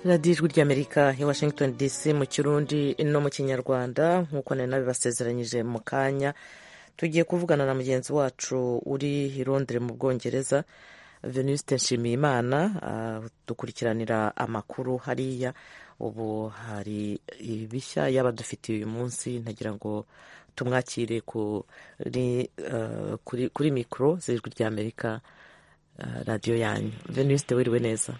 radiyo ijwi ry'amerika ya washington dc mu kirundi no mu kinyarwanda nk'uko nari nabibasezeranyije mu kanya tugiye kuvugana na mugenzi wacu uri i Londres mu bwongereza venuste nshimiyimana dukurikiranira amakuru hariya ubu hari ibishya yaba dufitiye uyu munsi ntagira ngo tumwakire kuri mikoro z'ijwi ry'amerika radiyo yanyu venuste wiriwe neza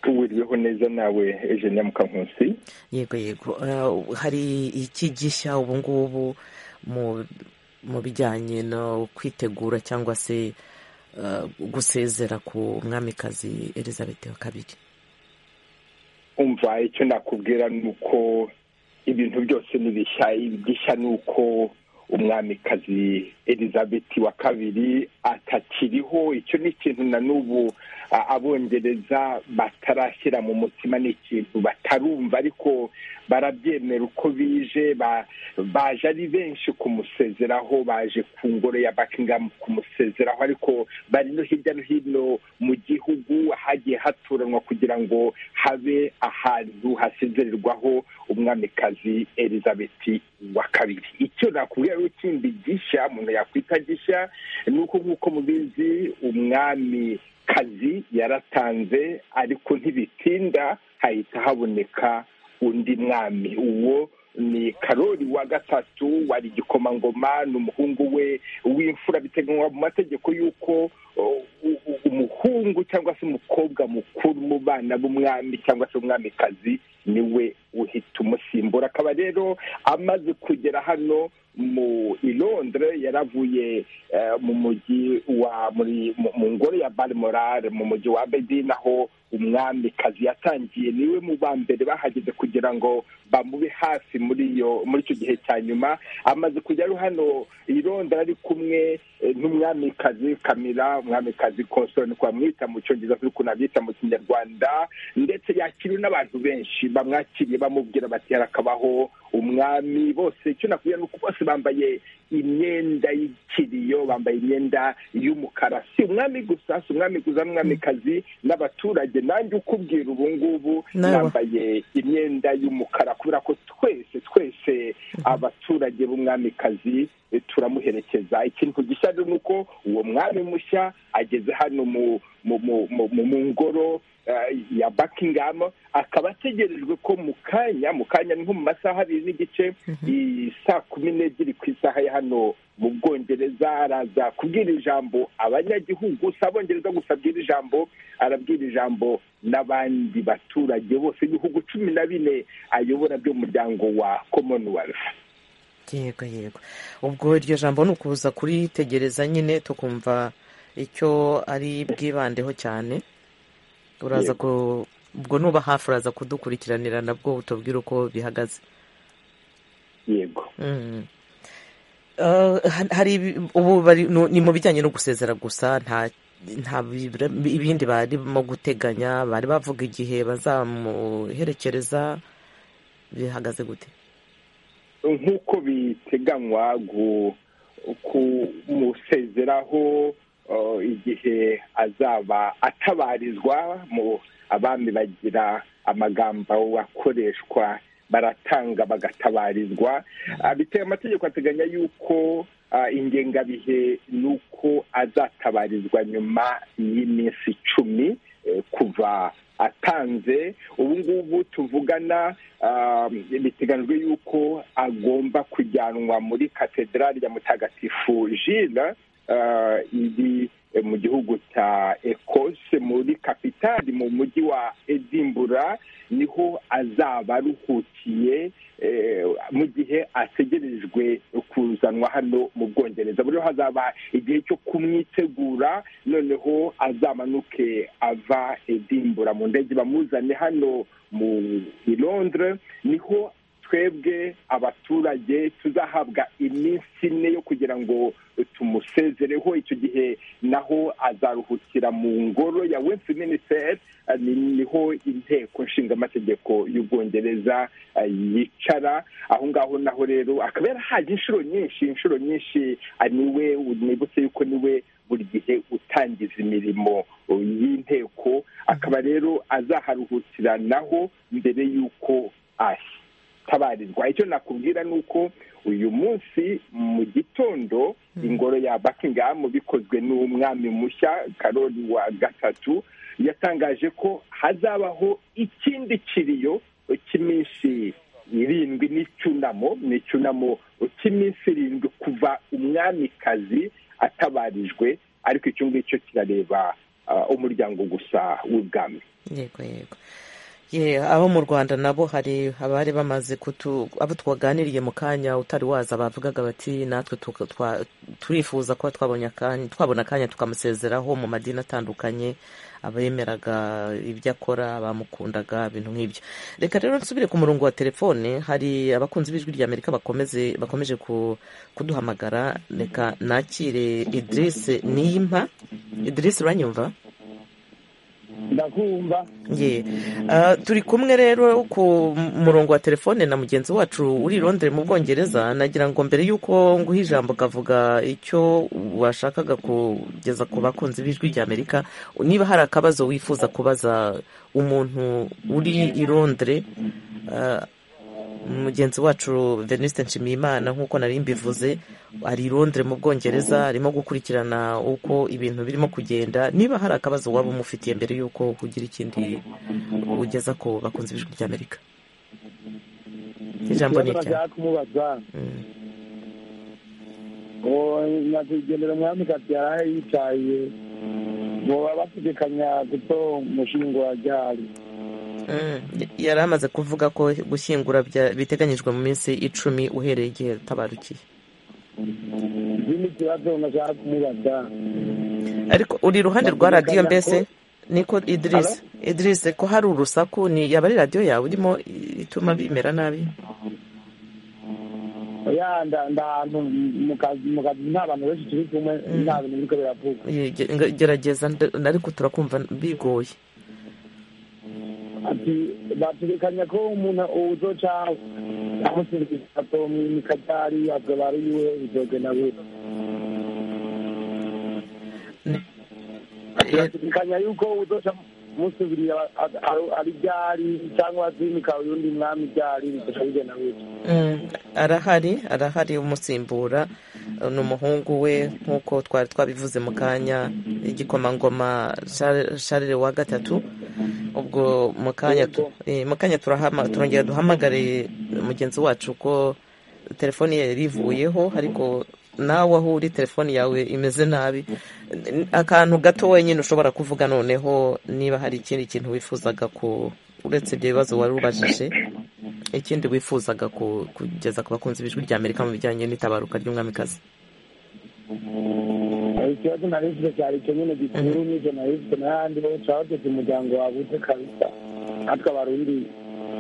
tuwiriweho neza nawe eje nyamukankusi yego yego hari iki gishya ubu ngubu mu bijyanye no kwitegura cyangwa se gusezera ku mwamikazi elizabeth wa kabiri umva icyo nakubwira ni uko ibintu byose ni bishya igishya ni uko umwamikazi elizabeth wa kabiri atakiriho icyo ni ikintu na n'ubu abongereza batarashyira mu mutima ni ikintu batarumva ariko barabyemera uko bije baje ari benshi kumusezeraho baje ku ngoro ya bakingamu kumusezeraho ariko bari no hirya no hino mu gihugu hagiye haturanwa kugira ngo habe ahantu hasezererwaho umwamikazi elizabeth wa kabiri icyo nakubwira n'ikindi gishya umuntu yakwita gishya ni uko nk'uko mubizi umwami kazi yaratanze ariko ntibitinda hahita haboneka undi mwami uwo ni karori wa gatatu wari igikomangoma ni umuhungu we w'imfura biteganywa mu mategeko y'uko umuhungu cyangwa se umukobwa mukuru mu bana b'umwami cyangwa se umwamikazi niwe uhita umusimbura akaba rero amaze kugera hano mu ilondre yaravuye mu mujyi wa mu ngoro ya barimorare mu mujyi wa bedine aho umwamikazi yatangiye niwe mu ba mbere bahageze kugira ngo bamube hafi muri iyo muri icyo gihe cya nyuma amaze kujya ari hano irondera ari kumwe n'umwamikazi kamira umwamikazi konsoro ni twamwita mu cyongereza turi kunabyita mu kinyarwanda ndetse yakiriwe n'abantu benshi bamwakiriye bamubwira bati harakabaho umwami bose icyo nakubwira ni uko bose bambaye imyenda y'ikiriyo bambaye imyenda y'umukara si umwami gusa si umwami gusa n'umwamikazi n'abaturage nanjye ukubwira ubu ngubu nambaye imyenda y'umukara kubera ko twese twese abaturage b'umwamikazi turamuherekeza ikintu gishya ni uko uwo mwami mushya ageze hano mu ngoro ya buckingham akaba ategerejwe ko mu kanya mu kanya nko mu masaha abiri n'igice iyi saa kumi n'ebyiri ku isaha ya hano mu bwongereza araza kubwira ijambo abanyagihugu si abongereza gusa abwira ijambo arabwira ijambo n'abandi baturage bose ibihugu cumi na bine ayobora by'umuryango wa commonwealth yego yego ubwo iryo jambo ni ukuza kuritegereza nyine tukumva icyo ari bwibandeho cyane uraza ku ubwo nuba hafi uraza kudukurikiranira nabwo utubwira uko bihagaze yego hari ubu ni mu bijyanye no gusezera gusa nta nta ibindi barimo guteganya bari bavuga igihe bazamuherekereza bihagaze gute nk'uko biteganywa kumusezeraho igihe azaba atabarizwa mu abami bagira amagambo akoreshwa baratanga bagatabarizwa biteye amategeko ateganya y'uko ingengabihe ni uko azatabarizwa nyuma y'iminsi icumi kuva atanze ubu ngubu tuvugana biteganyijwe y'uko agomba kujyanwa muri katedrali ya mutagatifu jile iri mu gihugu cya ekose muri kapitali mu mujyi wa edimbura niho azaba aruhukiye mu gihe ategerejwe kuzanwa hano mu bwongereza buriho hazaba igihe cyo kumwitegura noneho azamanuke ava edimbura mu ndege bamuzane hano mu irondere niho twebwe abaturage tuzahabwa iminsi ine yo kugira ngo tumusezereho icyo gihe naho azaruhukira mu ngoro ya westminster niho inteko nshingamategeko y'ubwongereza yicara aho ngaho naho rero akaba yarahaje inshuro nyinshi inshuro nyinshi niwe nibutse yuko niwe buri gihe utangiza imirimo y'inteko akaba rero azaharuhukira naho mbere y'uko ashya tabarizwa icyo nakubwira ni uko uyu munsi mu gitondo ingoro ya buckingham bikozwe n'umwami mushya karori wa gatatu yatangaje ko hazabaho ikindi kiriyo cy'iminsi irindwi n'icyunamo n'icyunamo cy'iminsi irindwi kuva umwamikazi atabarijwe ariko icyo ngicyo kirareba umuryango gusa w'ubwami yego yego abo mu rwanda nabo hari abari bamaze kutu abo twaganiriye mu kanya utari waza bavugaga bati natwe turifuza kuba twabona akanya tukamusezeraho mu madini atandukanye abemeraga ibyo akora bamukundaga ibintu nk'ibyo reka rero nsubire ku murongo wa telefone hari abakunzi b'ijwi rya amerika bakomeje kuduhamagara reka nakire idirisi niyimpa idirisi uranyumva ndakumva ye turi kumwe rero ku murongo wa telefone na mugenzi wacu uri irondere mu bwongereza nagira ngo mbere y'uko nguha ijambo ukavuga icyo washakaga kugeza ku bakunzi b'ijwi ry'amerika niba hari akabazo wifuza kubaza umuntu uri irondere mugenzi wacu venisite nshimiyimana nk'uko nari mbivuze ari irondere mu bwongereza arimo gukurikirana uko ibintu birimo kugenda niba hari akabazo waba umufitiye mbere y'uko ugira ikindi ugeza ko bakunze ijwi ry'amerika ijambo ni irya kumubaza nyakwigendera umwami kabyara yicaye ngo babategekanya guto umushinga wa ryari yari amaze kuvuga ko gushyingura biteganyijwe mu minsi icumi uhereye igihe tabarukiye ikindi kibazo nashaka kumubaza ariko uri iruhande rwa radiyo mbese niko idirisi idirisi ko hari urusaku ni yaba ari radiyo yawe urimo ituma bimera nabi ya ahantu mu kazi nta bantu benshi turi kumwe nta bintu biriko biravuga gerageza ariko turakumva bigoye ati bategekanya ko umuntu uzoca amusingiza mu kagari azobara yiwe bizogenda gute bategekanya yuko uzoca musubirira ari byari cyangwa azimika undi mwami byari bizoca bigenda gute arahari arahari umusimbura ni umuhungu we nk'uko twari twabivuze mu kanya igikomangoma sharire wa gatatu ubwo mu kanya turongera duhamagare mugenzi wacu ko telefoni ye ivuyeho ariko nawe aho uri telefoni yawe imeze nabi akantu gato wenyine ushobora kuvuga noneho niba hari ikindi kintu wifuzaga ku uretse ibyo bibazo wari ubajije ikindi wifuzaga kugeza ku bakunzi b'ijwi rya amerika mu bijyanye n'itabaruka ry'umwamikazi ikibazo na risite cyari icyo nyine gikuru n'ibyo na risite n'ahandi hose twahotetse umuryango wagutse kabisa natwe abarundi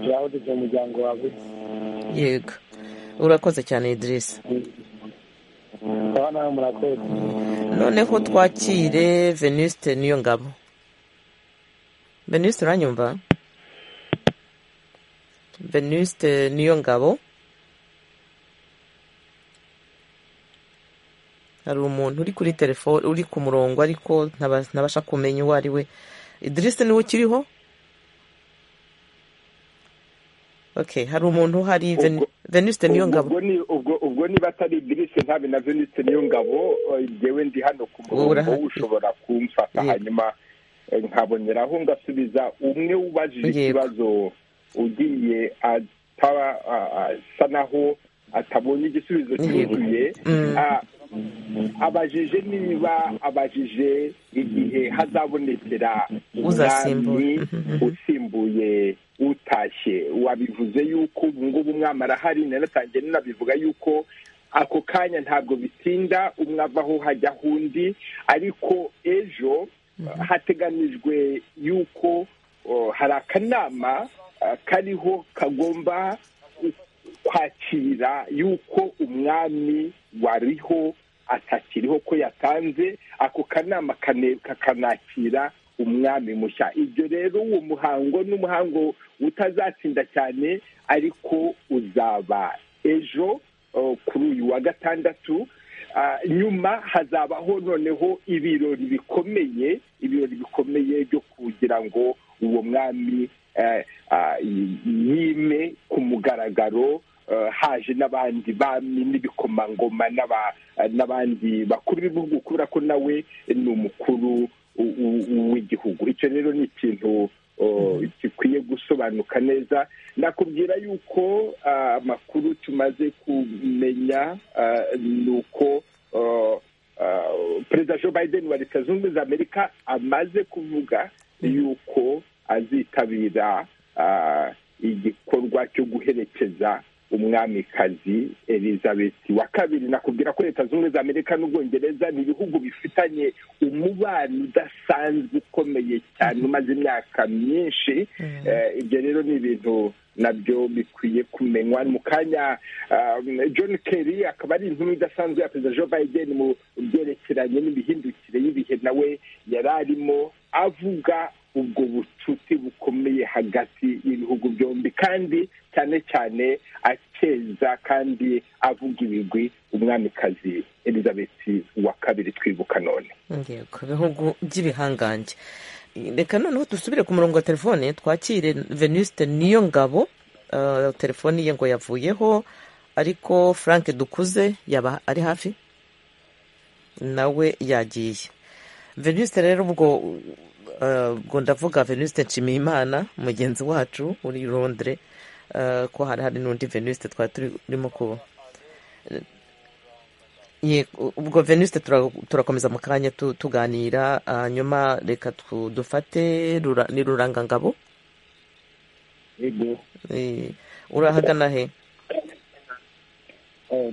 turahotetse umuryango wagutse yego urakoze cyane idirisi nawe murakoze noneho twakire venuste niyo ngabo venuste uranyumva venuste niyo ngabo hari umuntu uri kuri telefone uri ku murongo ariko ntabasha kumenya uwo ari we idirisi niwe ukiriho hari umuntu hari venisite niyo ngabo ubwo niba atari idirisi ntabe na venisite niyo ngabo ngewe ndi hano ku murongo ushobora kumfata hanyuma nkaboneraho ngasubiza umwe ubajije ikibazo ugiye asa naho atabonye igisubizo cyuzuye abajije niba abajije igihe hazabonekera umwami usimbuye utashye wabivuze yuko ubu ngubu umwami arahari nanatangiye nanabivuga yuko ako kanya ntabwo bitinda umwe avaho hajyaho undi ariko ejo hateganijwe yuko hari akanama kariho kagomba kwakira yuko umwami wariho atakiriho ko yatanze ako kanama kakanakira umwami mushya ibyo rero uwo muhango ni umuhango utazatsinda cyane ariko uzaba ejo kuri uyu wa gatandatu nyuma hazabaho noneho ibirori bikomeye ibirori bikomeye byo kugira ngo uwo mwami yime ku mugaragaro haje n'abandi bami n'ibikomangoma n'abandi bakuru b'ibihugu kubera ko nawe ni umukuru w'igihugu icyo rero ni ikintu gikwiye gusobanuka neza nakubwira yuko amakuru tumaze kumenya ni uko perezida joe biden wa leta zunze ubumwe za amerika amaze kuvuga yuko azitabira igikorwa cyo guherekeza umwamikazi elizabeth wa kabiri nakubwira ko leta zunze za amerika n'ubwongereza ni ibihugu bifitanye umubano udasanzwe ukomeye cyane umaze imyaka myinshi ibyo rero ni ibintu nabyo bikwiye kumenywa mu kanya john kerry akaba ari inkuru idasanzwe ya perezida joe biden mu byerekeranye n'imihindukire y'ibihe nawe yari arimo avuga ubwo bucuti bukomeye hagati y'ibihugu byombi kandi cyane cyane akeza kandi avuga ibigwi umwamikazi elizabeth wa kabiri twibuka none ku bihugu by'ibihangange reka noneho dusubire ku murongo wa telefone twakire venuste niyo ngabo telefone ye ngo yavuyeho ariko frank dukuze yaba ari hafi nawe yagiye venuste rero ubwo ubwo ndavuga venuste nshimiyimana mugenzi wacu uri rondere ko hari hari n'undi venuste twari turimo kuba ubwo venuste turakomeza mu kanya tuganira hanyuma reka dufate ni rurangangabo urahagana he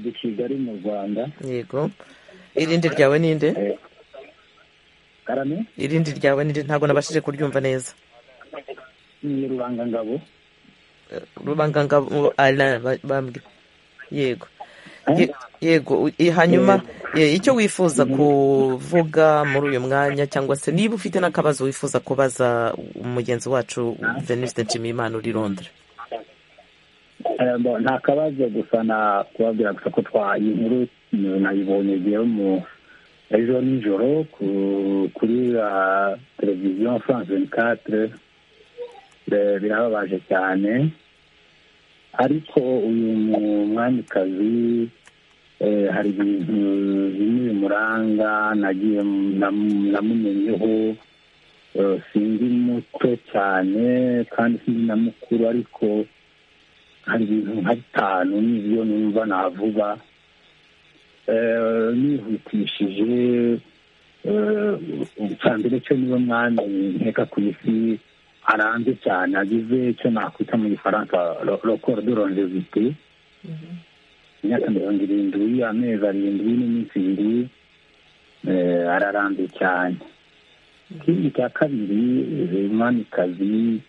ni kigali mu rwanda yego irindi ryawe ninde irindi ryawe nirindi ntabwo nabashije kuryumva neza ni rubangangabo rubangangabo bambwe yego yego hanyuma icyo wifuza kuvuga muri uyu mwanya cyangwa se niba ufite n'akabazo wifuza kubaza mugenzi wacu venuste nshimiyimana uri rondere nta kabazo gusa kubabwira gusa ko twaye inkuru nayibonye igihe mu ejo nijoro kuri televiziyo france venikatire birababaje cyane ariko uyu mwamikazi hari ibintu bimwe bimuranga nagiye namumenyeho sinzi muto cyane kandi sinzi na mukuru ariko hari ibintu nka bitanu n'ibyo numva navuga nihutishije mbere cyo niba mwami nkeka ku isi aranze cyane agize icyo nakwita mu gifaransa rokoro de rondevite imyaka mirongo irindwi amezi arindwi n'iminsi ibiri ararambe cyane ikindi cya kabiri umwamikazi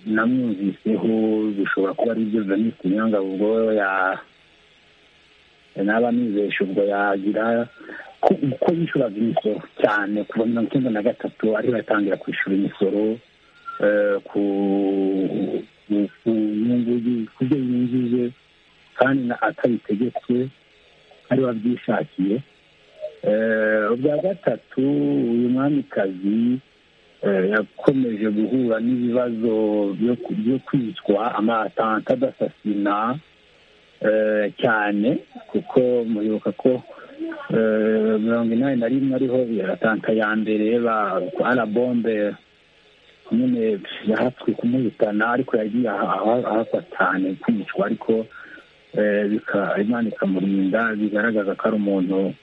namwumviseho bishobora kuba ari ibyo venisite nyangabo ubwo ya naba nizesha ubwo yagira ko yishyuraga imisoro cyane kuva mirongo icyenda na gatatu ariho yatangira kwishyura imisoro ku nyungu ku byo yinjije kandi atabitegetswe ariwe abyishakiye ubwa gatatu uyu mwamikazi yakomeje guhura n'ibibazo byo kwicwa amatanta adasasina cyane kuko muribuka ko mirongo inani na rimwe ariho yaratanta ya mbere arabombe nyine yahatswe kumuhitana ariko yagiye ahafatane kwicwa ariko imana ikamurinda bigaragaza ko ari umuntu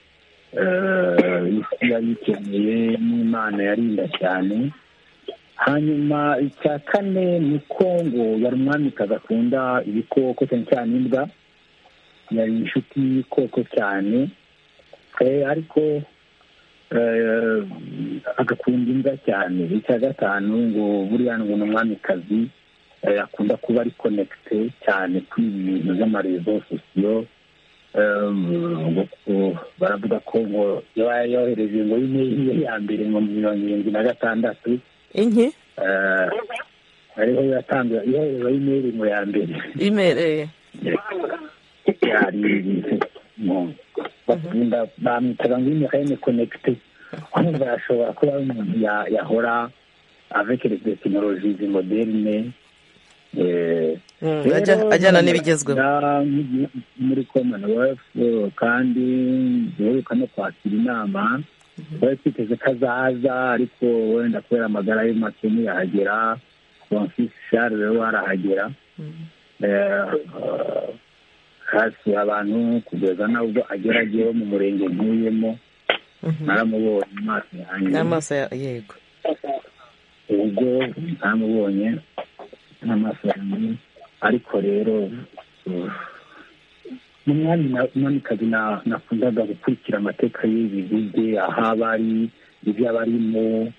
yari ikeneye n'imana yarinda cyane hanyuma icya kane ni kongo yari umwamikazi akunda ibikoko cyane cyane imbwa yari inshuti y'ibikoko cyane ariko agakunda imbwa cyane icya gatanu ngo buriya ngo ni umwamikazi akunda kuba ari konegite cyane kuri ibi bintu by'amarezo sosiyo baravuga ko ngo yaba yohereje ngo y'imwe ya mbere ngo mirongo irindwi na gatandatu inki ariho yatanze yohereza imeri ngo ya mbere imereye hari bakunda bamwitaga ngo imekayene konegite kumva yashobora kuba ari umuntu yahora avec les technologies moderne ajyana n'ibigezweho muri commonwealth kandi duheruka no kwakira inama twari twiteze ko azaza ariko wenda kubera amagara ye make ntiyahagera francis shari we warahagera hasi abantu kugeza nabwo agera agiyeho mu murenge ntuyemo naramubonye amaso yanjye n'amaso yego ubwo namubonye n'amaso yanjye ariko rero umwami mwamikazi nakundaga gukurikira amateka y'ibi aho aba ari ibyo aba arimo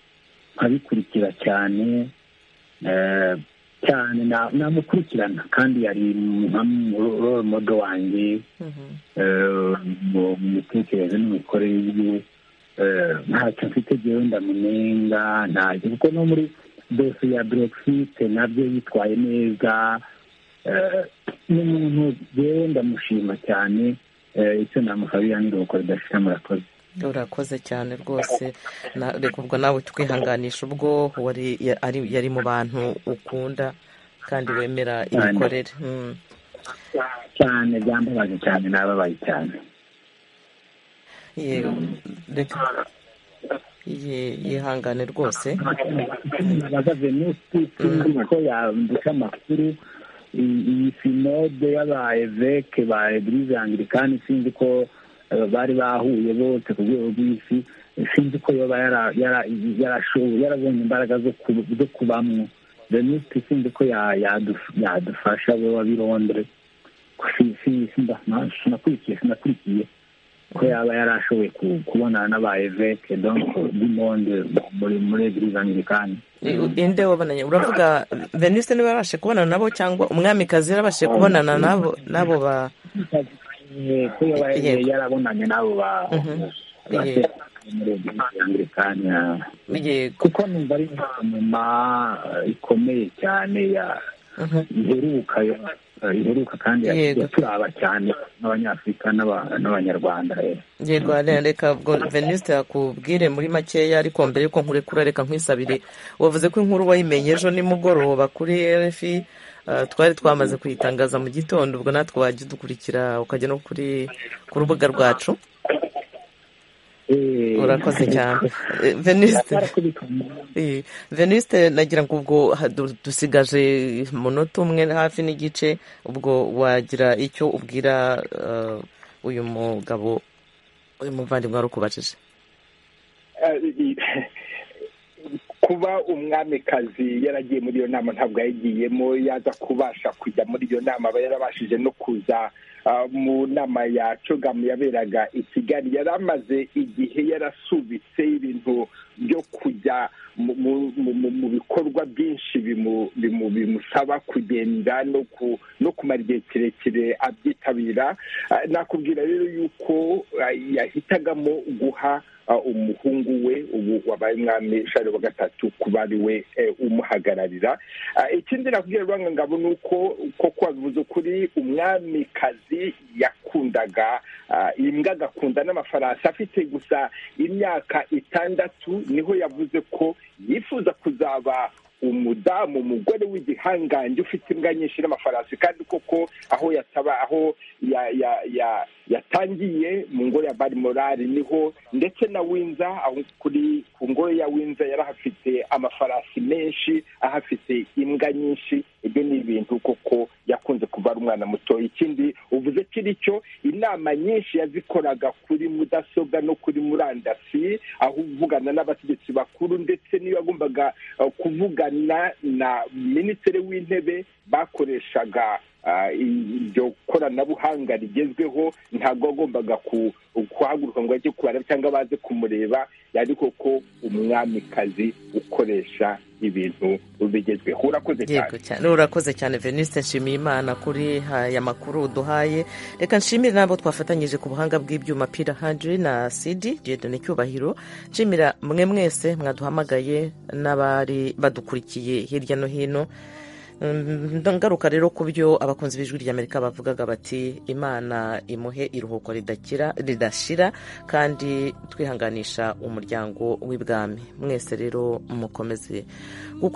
nkabikurikira cyane cyane namukurikirana kandi yari nka role model wanjye mu mitekerereze n'imikorere ye ntacyo mfite njyewe ndamunenga ntacyo kuko no muri dosiye ya brexit nabyo yitwaye neza n'umuntu rero ndamushima cyane icyo namusabira ni ugukora idashira murakoze urakoze cyane rwose reka ubwo nawe twihanganisha ubwo yari mu bantu ukunda kandi wemera imikorere cyane byambabaje cyane nababaye cyane yihangane rwose bahagaze n'uko yandika amakuru iyi sinode y'abayeveke ba ebyiri angirikani sinzi ko bari bahuye bose ku rwego rw'isi sinzi ko yaba yarashoboye yarabonye imbaraga zo kubamwo venuste sinzi ko yadufasha we waba i londres sinakurikiye sinakurikiye ko yaba yarashoboye kubonana n'abayeveke donko dimonde muri muri ebyiri angirikani inde wabonanye uravuga venuste niba yarabashije kubonana nabo cyangwa umwamikazi yarabashije kubonana nabo nabo ba ko yarabonanye n'abo ba kuko numva ari inama ikomeye cyane ya iheruka iheruka kandi yaturaba cyane n'abanyafurika n'abanyarwanda yego reka veniste akubwire muri makeya ariko mbere yuko nkurekura reka nkwisabire wavuze ko inkuru wayimenye ejo nimugoroba kuri rfi twari twamaze kuyitangaza mu gitondo ubwo natwe wajya udukurikira ukajya no kuri ku rubuga rwacu urakoze cyane veniste nagira ngo ubwo dusigaje umunota umwe hafi n'igice ubwo wagira icyo ubwira uyu mugabo uyu muvandimwe wari ukubajije kuba umwamikazi yaragiye muri iyo nama ntabwo yayigiyemo yaza kubasha kujya muri iyo nama aba yarabashije no kuza mu nama ya cogamu yaberaga i kigali yari amaze igihe yarasubitse ibintu byo kujya mu bikorwa byinshi bimusaba kugenda no kumara igihe kirekire abyitabira nakubwira rero yuko yahitagamo guha umuhungu we ubu wabaye umwami shari wa gatatu kuba ari we umuhagararira ikindi nakubwira rwangangabo ni uko koko wabivuze ukuri umwamikazi yakundaga imbwa agakunda n'amafarasi afite gusa imyaka itandatu niho yavuze ko yifuza kuzaba umudamu umugore w'igihangange ufite imbwa nyinshi n'amafarasi kandi koko aho yataba aho yatangiye mu ngoro ya barimorari niho ndetse na winza aho kuri ku ngoro ya winza yarahafite amafarasi menshi ahafite imbwa nyinshi ibyo ni ibintu koko yakunze kuba ari umwana muto ikindi uvuze kiri cyo inama nyinshi yazikoraga kuri mudasobwa no kuri murandasi aho uvugana n'abategetsi bakuru ndetse niyo yagombaga kuvugana na minisitiri w'intebe bakoreshaga iryo koranabuhanga rigezweho ntabwo wagombaga kuhaguruka ngo ajye kubara cyangwa baze kumureba yari koko umwamikazi ukoresha ibintu bigezweho urakoze cyane urakoze cyane veniste nshimiye imana kuri aya makuru uduhaye reka nshimire nabo twafatanyije ku buhanga bw'ibyuma pira handiri na sidi gendane cyubahiro nshimira mwe mwese mwaduhamagaye n'abari badukurikiye hirya no hino ngaruka rero ku byo abakunzi b'ijwi ry'amerika bavugaga bati imana imuhe iruhuko ridashira kandi twihanganisha umuryango w'ibwami mwese rero mukomeze